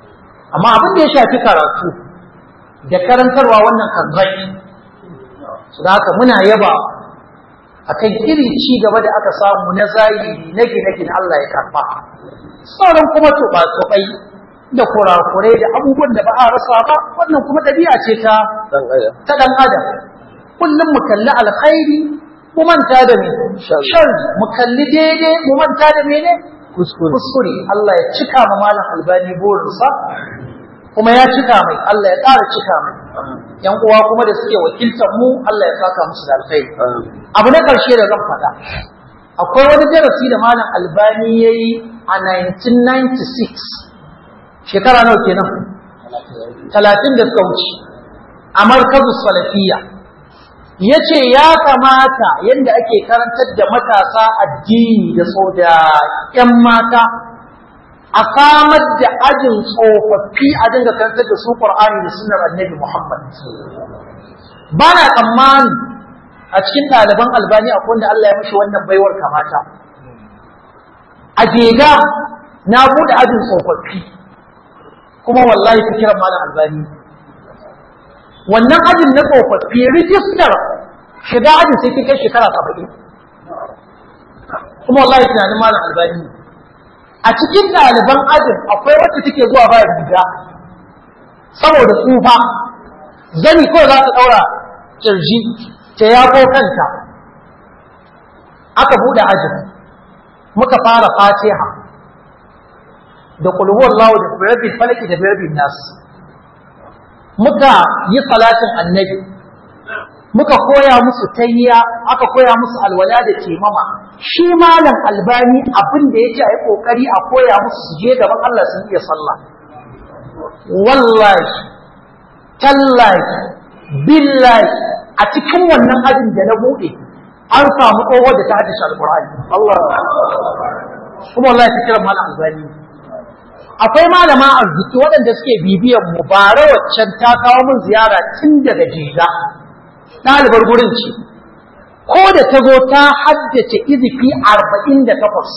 amma abin da ya shafi karatu da karantarwa wannan kan zai su da haka muna yaba akan irin ci gaba da aka samu na zahiri na gine-gine Allah ya karfa sauran kuma tuba-tubai da kurakurai da abubuwan da ba a rasa ba wannan kuma ɗabi'a ce ta ta ɗan adam kullum mu kalli alkhairi mu manta da me sharri mu kalli daidai mu manta da mene kuskure Allah ya cika ma malam albani burinsa kuma ya cika mai Allah ya ƙara cika mai yan uwa kuma da suke wakiltar mu Allah ya saka musu da alkhairi abu na ƙarshe da zan faɗa akwai wani darasi da malam albani ya yi a 1996 shekara nawa kenan talatin da suka wuce a markazu salafiya ya ce ya kamata yadda ake karantar da matasa addini da so da 'yan mata a samar da ajin tsofaffi a dinga karantar da su Qur'ani da sunnar annabi Muhammad ba na tsammani a cikin ɗaliban albani akwai wanda Allah ya mishi wannan baiwar kamata a jega na buɗe ajin tsofaffi kuma wallahi ta kiran malam albani wannan ajin na tsofaffi rijistar shiga ajin sai kai shekara saba'in kuma wallahi tunanin malam albani a cikin ɗaliban ajin akwai wacce take zuwa ba riga saboda tsufa zani ko za ta ɗaura kirji ta yako kanta aka buɗe ajin muka fara fatiha da kulhuwar lawo da birabin falaki da birabin nasu muka yi salatin annabi muka koya musu tayya aka koya musu alwala da temama shi malam albani abin da yake a yi kokari a koya musu su je gaban Allah sun iya sallah wallahi tallahi billahi a cikin wannan ajin da na bude an samu tsohuwar da ta haddace alqur'ani Allah kuma wallahi ta kira malam albani akwai malama arziki waɗanda suke bibiyan mu bara waccan ta kawo min ziyara tun daga jega ɗalibar gurin ce ko da ta zo ta haddace izifi arba'in da takwas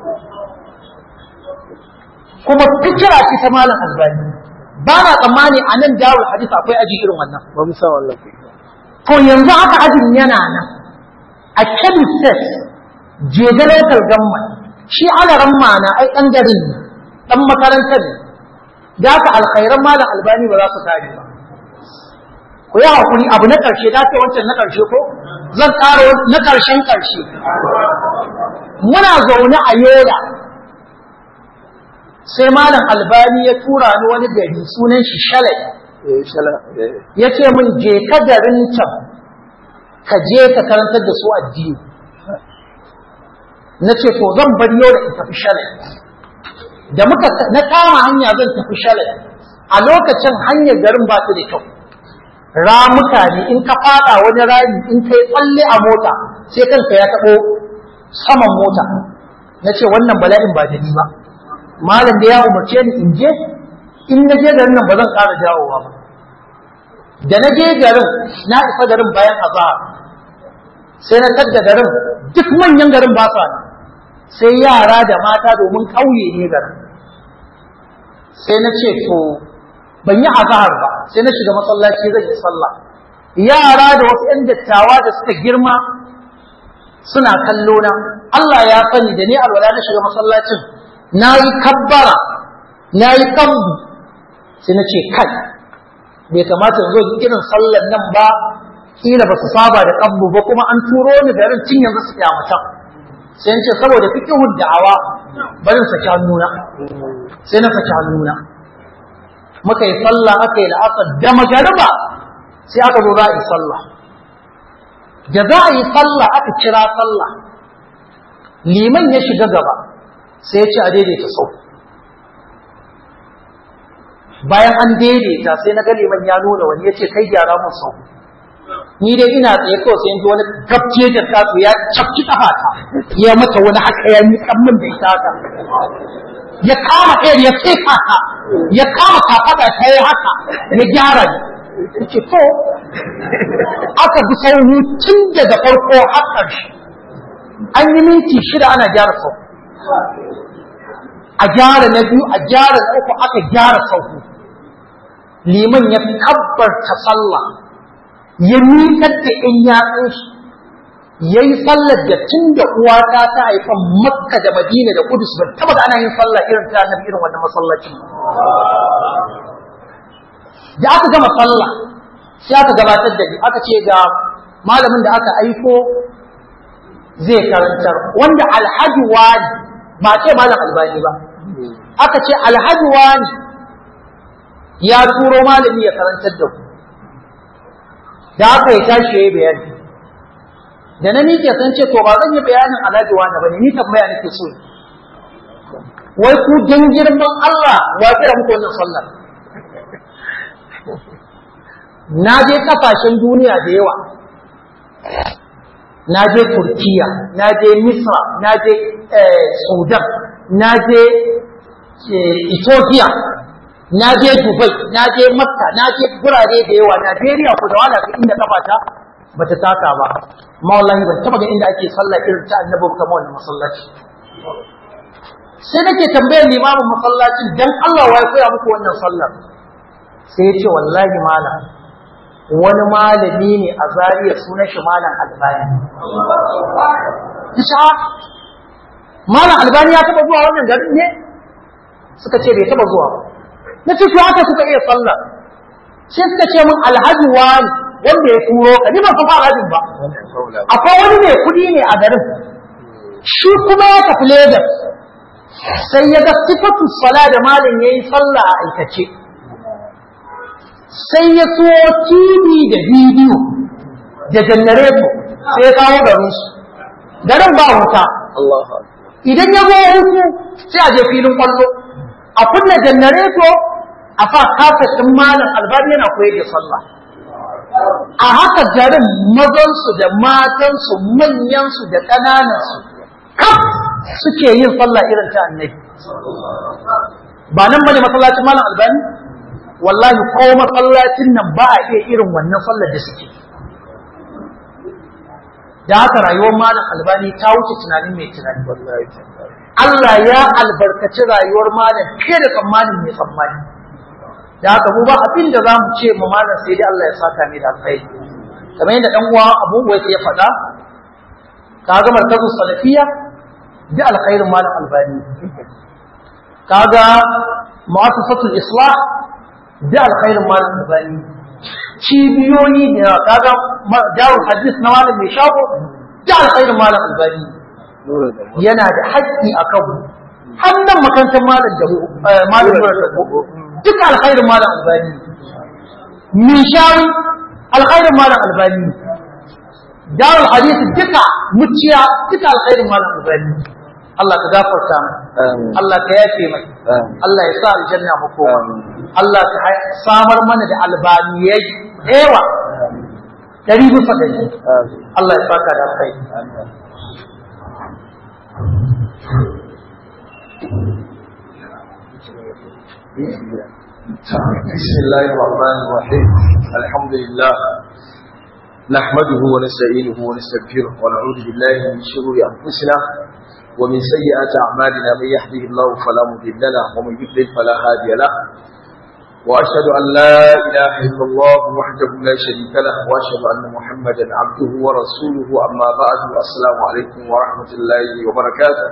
kuma fikira ce ta malam albani ba na tsammani a nan darul hadith akwai aji irin wannan ba mu san wannan to yanzu haka ajin yana nan a kebbi state jega local government shi alaran mana ai ɗan garin ne ɗan makarantar ne da haka alkhairan malam albani ba za su kare ba ku yi hakuri abu na ƙarshe da ce wancan na ƙarshe ko zan ƙara na ƙarshen ƙarshe muna zaune a yola sai malam albani ya tura ni wani gari sunan shi shalai eh shala eh ya ce min je ka garin can ka je ka karantar da su addini na ce to zan bar yola in tafi shalai da muka na kama hanya zan tafi shalai a lokacin hanyar garin ba su da kyau ramuka ne in ka fada wani rami in ka yi tsalle a mota sai kanka ya taɓo saman mota na ce wannan bala'in ba da ni ba malam da ya umarce ni in je in na je garin nan ba zan ƙara jawowa ba da na je garin na isa garin bayan azahar sai na tadda garin duk manyan garin ba sa sai yara da mata domin ƙauye ne garin sai na ce to ban yi azahar ba sai na shiga masallaci zan yi sallah yara da wasu 'yan dattawa da suka girma suna kallo na Allah ya sani da ni alwala na shiga masallacin na yi kabbara na yi kambu sai na ce kai bai kamata yanzu irin sallar nan ba kila ba su saba da kambu ba kuma an turo ni garin tun yanzu su kyamata sai na ce saboda fiqhud da'awa barin saki hannuna sai na saki hannuna muka yi sallah aka yi la'asar da magariba sai aka zo za a yi sallah da za a yi sallah aka kira sallah liman ya shiga gaba sai ya ce a daidaita sau bayan an daidaita sai na ga liman ya nuna wani ya ce kai gyara mun sau ni dai ina tsaye kawai sai yanzu wani gabce da kasu ya cafki kafata ya mata wani haka ya miƙan min da ita haka ya kama ɗaya ya sai kaka ya kama kafaɗa ta yi haka ya gyara ni ce to aka bi sauri tun daga farko har ƙarshe an yi minti shida ana gyara sau a gyara na biyu a gyara na uku aka gyara sauku liman ya kabbarta sallah ya miƙar da in yatsun shi ya yi sallar da tun da uwata ta haifan makka da madina da kudus ban taba da ana yin sallah irin ta annabi irin wannan masallacin da aka gama sallah sai aka gabatar da ni aka ce ga malamin da aka aiko zai karantar wanda alhaji wani ba ce malam albani ba aka ce alhaji wani ya turo malami ya karantar da ku da aka yi tashi ya yi bayani da na miƙe san ce to ba zan yi bayanin alhaji wani ba ne ni tambaya nake so wai ku dan girman Allah wa kira muku wannan sallar na je kasashen duniya da yawa na je turkiya na je misra na je sudan na je ethiopia na je dubai na je makka na je gurare da yawa najeriya ku da wala ka inda kafata bata taka ba amma wallahi ban taba ga inda ake sallah irin ta annabi kamar wannan masallaci sai nake tambayar limamin masallacin dan Allah wa ya koya muku wannan sallar sai ya ce wallahi malam wani malami ne a zariya sunan shi malam albani isa malam albani ya taba zuwa wannan garin ne suka ce bai taba zuwa na ce haka kuka iya sallah sai suka ce min alhaji wani wanda ya turo ka ni ban san alhajin ba akwai wani mai kuɗi ne a garin shi kuma ya tafi Lagos sai ya ga sifatu sala da malam yayi sallah a aikace sai ya so TV da bidiyo da janareto sai ya kawo garinsu garin ba wuta idan ya zo hutu sai a je filin kwallo a kunna janareto a fa kafashin malam albani yana koyar da sallah a haka garin mazansu da matansu manyansu da ƙananansu kaf suke yin sallah irin ta annabi ba nan bane masallacin malam albani wallahi ko masallacin nan ba a iya irin wannan sallar da suke da haka rayuwar malam albani ta wuce tunanin mai tunani Allah ya albarkaci rayuwar malam fiye da tsammanin mai tsammani da haka mu ba abin da za mu ce mu malam sai dai Allah ya saka mai da alkhairi kamar yadda dan uwa Abu Uwais ya faɗa ka ga markazu salafiya da alkhairin malam albani kaga mu'assasatul islah da alkhairin malam albani cibiyoyi da kaga darul hadis na malam mai shago da alkhairin malam albani yana da haƙƙi a kan hannun makarantar malam da malam da duk alkhairin malam albani min shawi alkhairin malam albani darul hadis duka muciya duka alkhairin malam albani Allah ka gafarta mu Allah ka yafe mai Allah ya sa aljanna mu koma Allah ka samar mana da albaniyai yawa dari bisa dari Allah ya saka da kai بسم الله الرحمن الرحيم الحمد لله نحمده ونستعينه ونستغفره ونعوذ بالله من شرور انفسنا ومن سيئات أعمالنا من يهده الله فلا مضل له ومن يضلل فلا هادي له وأشهد أن لا إله إلا الله وحده لا شريك له وأشهد أن محمدا عبده ورسوله أما بعد السلام عليكم ورحمة الله وبركاته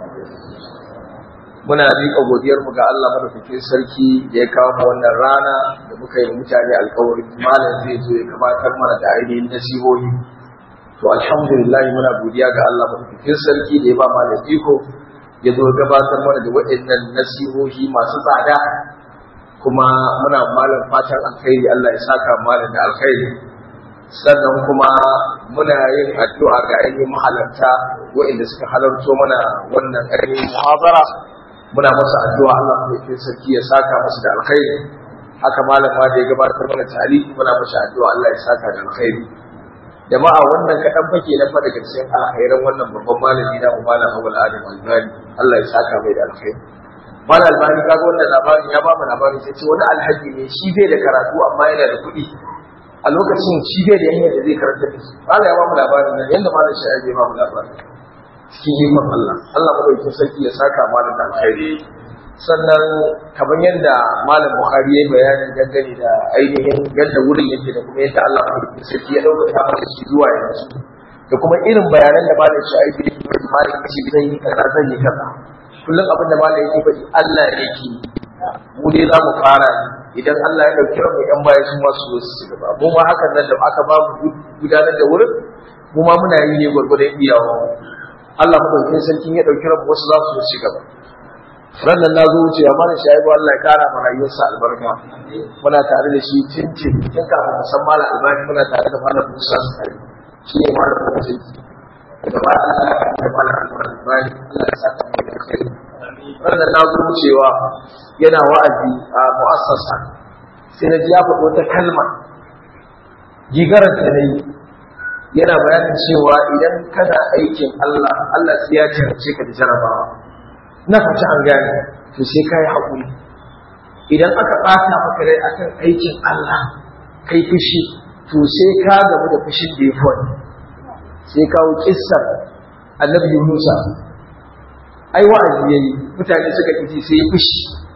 muna miƙa godiyarmu ga Allah madaukakin sarki da ya kawo wannan rana da muka yi mutane alkawarin malam zai zo ya gabatar mana da ainihin nasihohi to alhamdulillah muna godiya ga Allah madaukakin sarki da ya ba malam iko ya zo gabatar mana da waɗannan nasihohi masu tsada kuma muna malam fatan alkhairi Allah ya saka malam da alkhairi sannan kuma muna yin addu'a ga ainihin mahalarta waɗanda suka halarto mana wannan ainihin muhabara muna masa addu'a Allah madaukakin sarki ya saka masa da alkhairi haka malam ma da ya gabatar mana tari muna masa addu'a Allah ya saka da alkhairi jama'a wannan kaɗan fake na daga cikin alkhairan wannan babban malami na mu malam Abul Adam Albani Allah ya saka mai da alkhairi malam Albani kaga wannan labarin ya ba mu labari sai ce wani alhaji ne shi bai da karatu amma yana da kuɗi a lokacin shi bai da yanya da zai karanta da su malam ya ba mu labarin nan yanda malam shi ya ba mu labarin cikin ikon Allah Allah madaukakin sarki ya saka malam da alkhairi sannan kamar yadda malam bukhari ya yi bayanin dangane da ainihin yadda wurin yake da kuma yadda Allah ya sarki ya dauka ta masa shi zuwa yanzu da kuma irin bayanan da malam shi aiki da kuma malam shi zai yi kaza zai yi kaza kullum abin da malam yake faɗi Allah yake mu dai za mu fara idan Allah ya dauki mu yan baya su masu zo su gaba mu ma hakan nan da aka ba mu gudanar da wurin mu ma muna yi ne gwargwadon iyawa Allah madaukakin sarkin ya dauki mu wasu za su zo su gaba rannan na zo wucewa mana shaibu Allah ya kara ma rayuwarsa albarka muna tare da shi tintin tun kafin mu san malam albani muna tare da malam Musa Sari shi ne malam Musa da ba da malam albani Allah ya saka mu da kai rannan na zo wucewa yana wa'azi a mu'assasa sai na ji ya faɗi wata kalma gigarar da na yi yana bayanin cewa idan kana aikin Allah Allah sai ya jarabce ka da jarabawa na fata an gane to sai kai haƙuri idan aka ɓata maka rai akan aikin Allah kai fushi to sai ka gamu da fushin da ya fi wani sai kawo kissar annabi Yunusa ai wa'azi yayi mutane suka ƙi sai ya fushi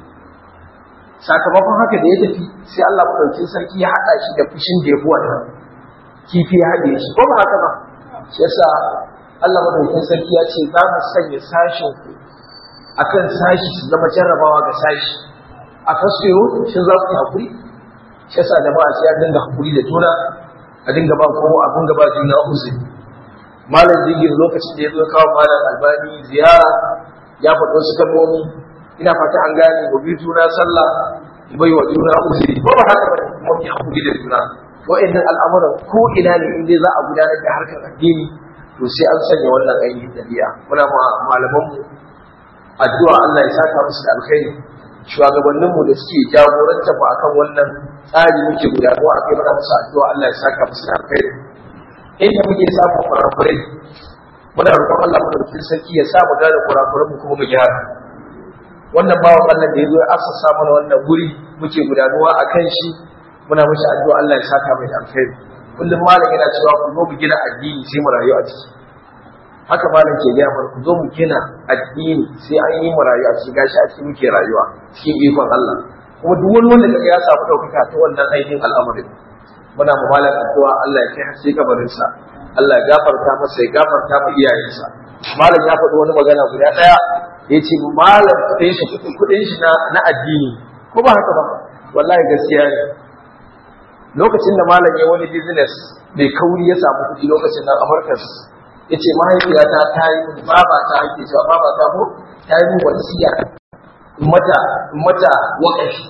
sakamakon haka da ya tafi sai Allah madaukakin sarki ya haɗa shi da fushin da ya fi wannan kifi ya haɗe shi ko ba haka ba shi yasa Allah madaukakin sarki ya ce za mu sanya sashin ku akan sashi su zama jarrabawa ga sashi a tasfiro shin za ku yi hakuri shi yasa da ba a sai a dinga hakuri da juna a dinga ba kowa a dinga ba juna uzuri malam jingir lokacin da ya zo kawo malam albani ziyara ya faɗi wasu kalmomi ina fata an gane mu bi juna sallah mu bai wa juna uzuri ko ba haka ba mu yi hakuri da juna wa'annan al'amuran ko ina ne in dai za a gudanar da harkar addini to sai an sanya wannan ainihin dabi'a muna ma malamanmu addu'a Allah ya saka musu da alkhairi shugabanninmu da suke jagoranta mu akan wannan tsari muke gudanarwa a kai mana musu addu'a Allah ya saka musu da alkhairi inda muke samun kurakurai muna roƙon Allah mu dauki sarki ya sa mu gane kurakuran mu kuma mu gyara wannan bawan Allah da ya zo ya assasa mana wannan guri muke gudanarwa a kan shi muna mishi addu'a Allah ya saka mai da alkhairi kullum malam yana cewa ku zo mu gina addini sai mu rayu a ciki haka malam ke gaya mana ku zo mu gina addini sai an yi mu rayuwa cikin gashi a cikin muke rayuwa cikin ikon Allah kuma duk wani wanda kaga ya samu ɗaukaka ta wannan ainihin al'amarin muna mu malam addu'a Allah ya kai haske kabarin sa Allah ya gafarta masa ya gafarta mu iyayensa malam ya faɗi wani magana guda ɗaya ya ce malam kuɗin shi kuɗin shi na na addini ko ba haka ba wallahi gaskiya ne lokacin da malam ya wani business mai kauri ya samu kuɗi lokacin nan Amurka ya ce mahaifiyata ta yi baba ta ake cewa baba ta ko ta yi wasiya in mata in mata waƙafi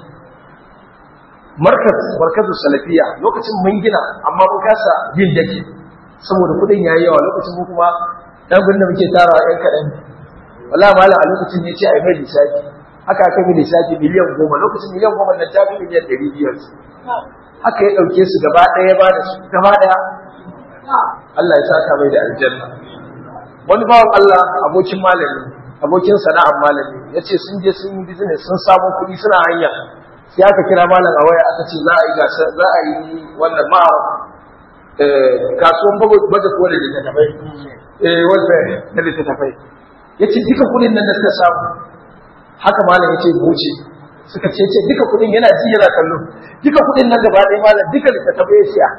markaz markazu salafiya lokacin mun gina amma mun kasa yin dake saboda kuɗin yayi yawa lokacin mu kuma dan gudun da muke tarawa yan kaɗan wallahi malam a lokacin ne ce a yi mai lissafi haka aka yi lissafi miliyan goma lokacin miliyan goma na ta fi miliyan ɗari biyar haka ya ɗauke su gaba ɗaya ba da su gaba ɗaya Allah ya saka mai da aljanna wani bawan Allah abokin malami abokin sana'ar malami ya ce sun je sun yi business sun samu kuɗi suna hanya sai aka kira malam a waya aka ce za a yi gasa za a yi wannan ma kasuwan baje kowa da littattafai eh wanda da littattafai ya ce duka kuɗin nan da suka samu haka malam ya ce buce suka ce ce duka kuɗin yana ji yana kallo duka kuɗin nan gaba ɗaya malam duka littattafai ya siya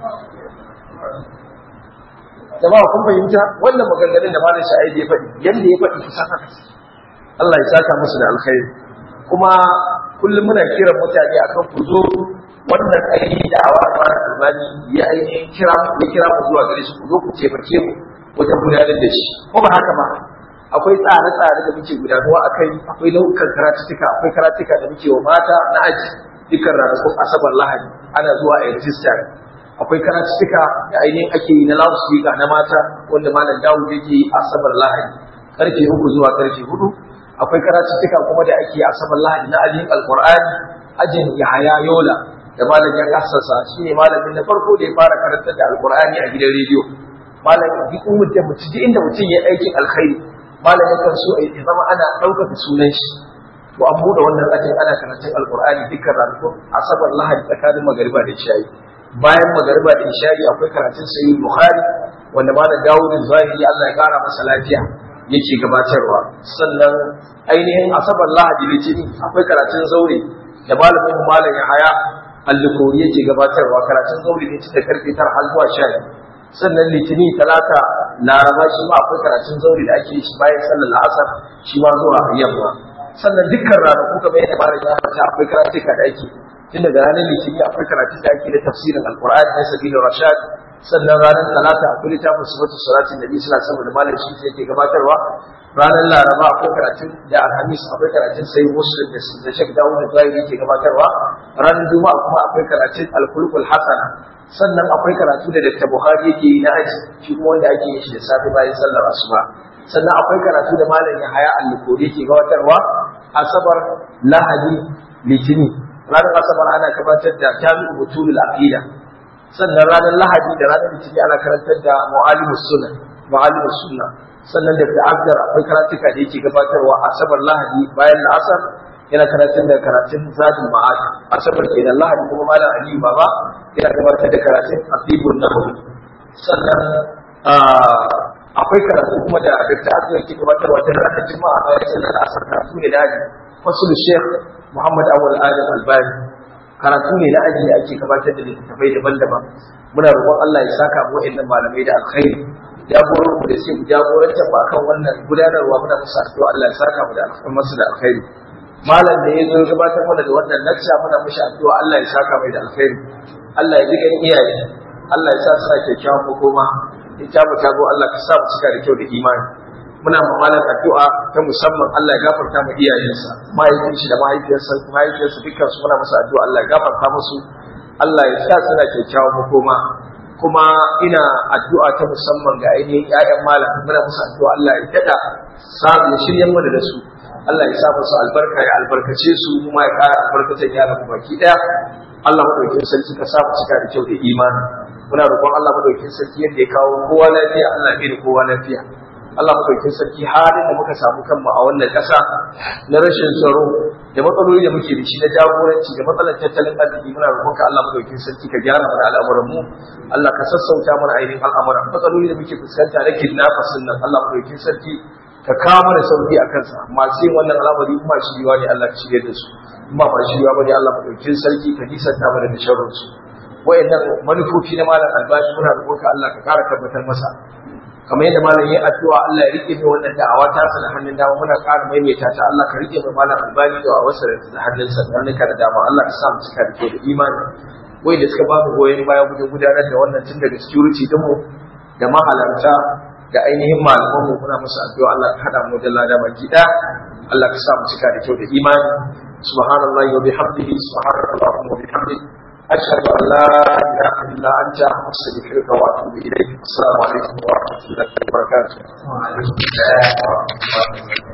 jama'a kun fahimta wannan maganganun da malam sha'id ya faɗi yanda ya faɗi kusa haka Allah ya saka musu da alkhairi kuma kullum muna kiran mutane akan ku zo wannan ainihin da'awa da malam albani ya ainihin kira ya kira mu zuwa gare shi ku zo ku taimake mu wajen gudanar da shi ko ba haka ba akwai tsare-tsare da muke gudanarwa a kai akwai nau'ukan karatuka akwai karatuka da muke wa mata na aji dukkan ranakun asabar lahadi ana zuwa a rijistar akwai karatuttuka da ainihin ake yi na loudspeaker na mata wanda malam Dawud yake yi asabar Lahadi karfe uku zuwa karfe hudu akwai karatuttuka kuma da ake yi asabar Lahadi na ajiyin Alqur'ani ajin Yahaya Yola da malam ya kassasa shine malamin na farko da ya fara karantar da Alqur'ani a gidan rediyo malam duk mutum mutum inda mutum ya aikin alkhairi malam yakan so ya zama ana ɗaukaka sunan shi to an buɗe wannan ajin ana karatun Alqur'ani dukkan ranakun asabar Lahadi tsakanin magariba da isha'i bayan magariba da isha'i akwai karatun sayyid bukhari wanda malam dawud zahiri Allah ya kara masa lafiya yake gabatarwa sannan ainihin asabar lahadi litinin akwai karatun zaure da malamin malam ya haya allikori yake gabatarwa karatun zaure ne da karfe tara har zuwa sha sannan litinin talata laraba shi ma akwai karatun zaure da ake shi bayan sallar la'asar shi ma zuwa yamma sannan dukkan ranaku kamar yadda malam ya fata akwai karatuka da ake tun daga ranar litinin akwai karatun da ake na tafsirin alkur'ani na sabilu rashad sannan ranar talata akwai littafin sifatu salatin nabi sallallahu alaihi wasallam da malam shi yake gabatarwa ranar laraba akwai karatun da alhamis akwai karatun sai muslim da shek dawud da zahiri yake gabatarwa ranar juma'a kuma akwai karatun alkulkul hasana sannan akwai karatu da Dr. Buhari yake yi na aji shi kuma wanda ake yin shi da safe bayan sallar asuba sannan akwai karatu da malam Yahaya Al-Lukuri yake gabatarwa asabar lahadi litini ranar asabar ana gabatar da jami'u butulul aqida sannan ranar lahadi da ranar litini ana karantar da mu'alimus sunna mu'alimus sunna sannan da Abdar akwai karatuka da yake gabatarwa asabar lahadi bayan la'asar yana karatun da karatun zadin ma'ad asabar kenan lahadi kuma malam aliyu baba yana gabatar da karatun asibun nahawi sannan akwai karatu kuma da dr azur ke gabatarwa ta ranar juma'a bayan sallar asar karatu ne da aji fasul sheikh muhammad awal adam albani karatu ne na aji da ake gabatar da littattafai daban-daban muna roƙon allah ya saka mu wa'annan malamai da alkhairi jagoran mu da su jagorantar ba kan wannan gudanarwa muna musu addu'a Allah ya saka mu da masu da alkhairi malam da ya zo gabatar mana da wannan lakca muna mishi addu'a Allah ya saka mai da alkhairi Allah ya jigan iyaye Allah ya sa su sa kyakkyawan makoma in ta mu tago Allah ka sa mu cika da kyau da imani muna ma malam addu'a ta musamman Allah ya gafarta mu iyayensa mahaifin shi da mahaifiyarsa mahaifiyarsa dukkan su muna musu addu'a Allah ya gafarta musu Allah ya sa suna kyakkyawan makoma kuma ina addu'a ta musamman ga ainihin ƴaƴan malam muna musu addu'a Allah ya tada samu ya shirya mana da su Allah ya sa musu albarka ya albarkace su kuma ya ƙara albarkacin yaran mu baki ɗaya Allah madaukakin sarki ka sa mu cika da kyau da imani muna roƙon Allah madaukakin sarki yadda ya kawo kowa lafiya Allah ya da kowa lafiya Allah madaukakin sarki halin da muka samu kanmu a wannan ƙasa na rashin tsaro da matsaloli da muke da shi na jagoranci da matsalar tattalin arziki muna roƙon ka Allah madaukakin sarki ka gyara mana al'amuran mu Allah ka sassauta mana ainihin al'amuran matsaloli da muke fuskanta na kidnappers nan Allah madaukakin sarki ka kawo mana sauki a kansa masu yin wannan al'amari kuma shiriwa ne Allah ka shirye da su kuma ba shiriwa ba ne Allah madaukakin sarki ka nisanta mana da sharrin su wayannan manufofi na malam albashi muna roƙon ka Allah ka ƙara tabbatar masa kamar yadda malam ya addu'a Allah ya rike mai wannan da'awa ta sa da hannun dama muna ƙara maimaita ta Allah ka rike mai malam albani da wasu da hannun sa da hannun ka da dama Allah ka sa mu cika da kyau da imani wai da suka ba mu goyon baya wajen gudanar da wannan tun daga security din mu da mahalarta da ainihin malaman mu muna musu addu'a Allah ka hada mu da lada baki ɗaya Allah ka sa mu cika da kyau da imani subhanallahi wa bihamdihi subhanallahi wa bihamdihi أشهد أن لا إله إلا أنت أستغفرك وأتوب إليك السلام عليكم ورحمة الله وبركاته. وعليكم السلام ورحمة الله وبركاته.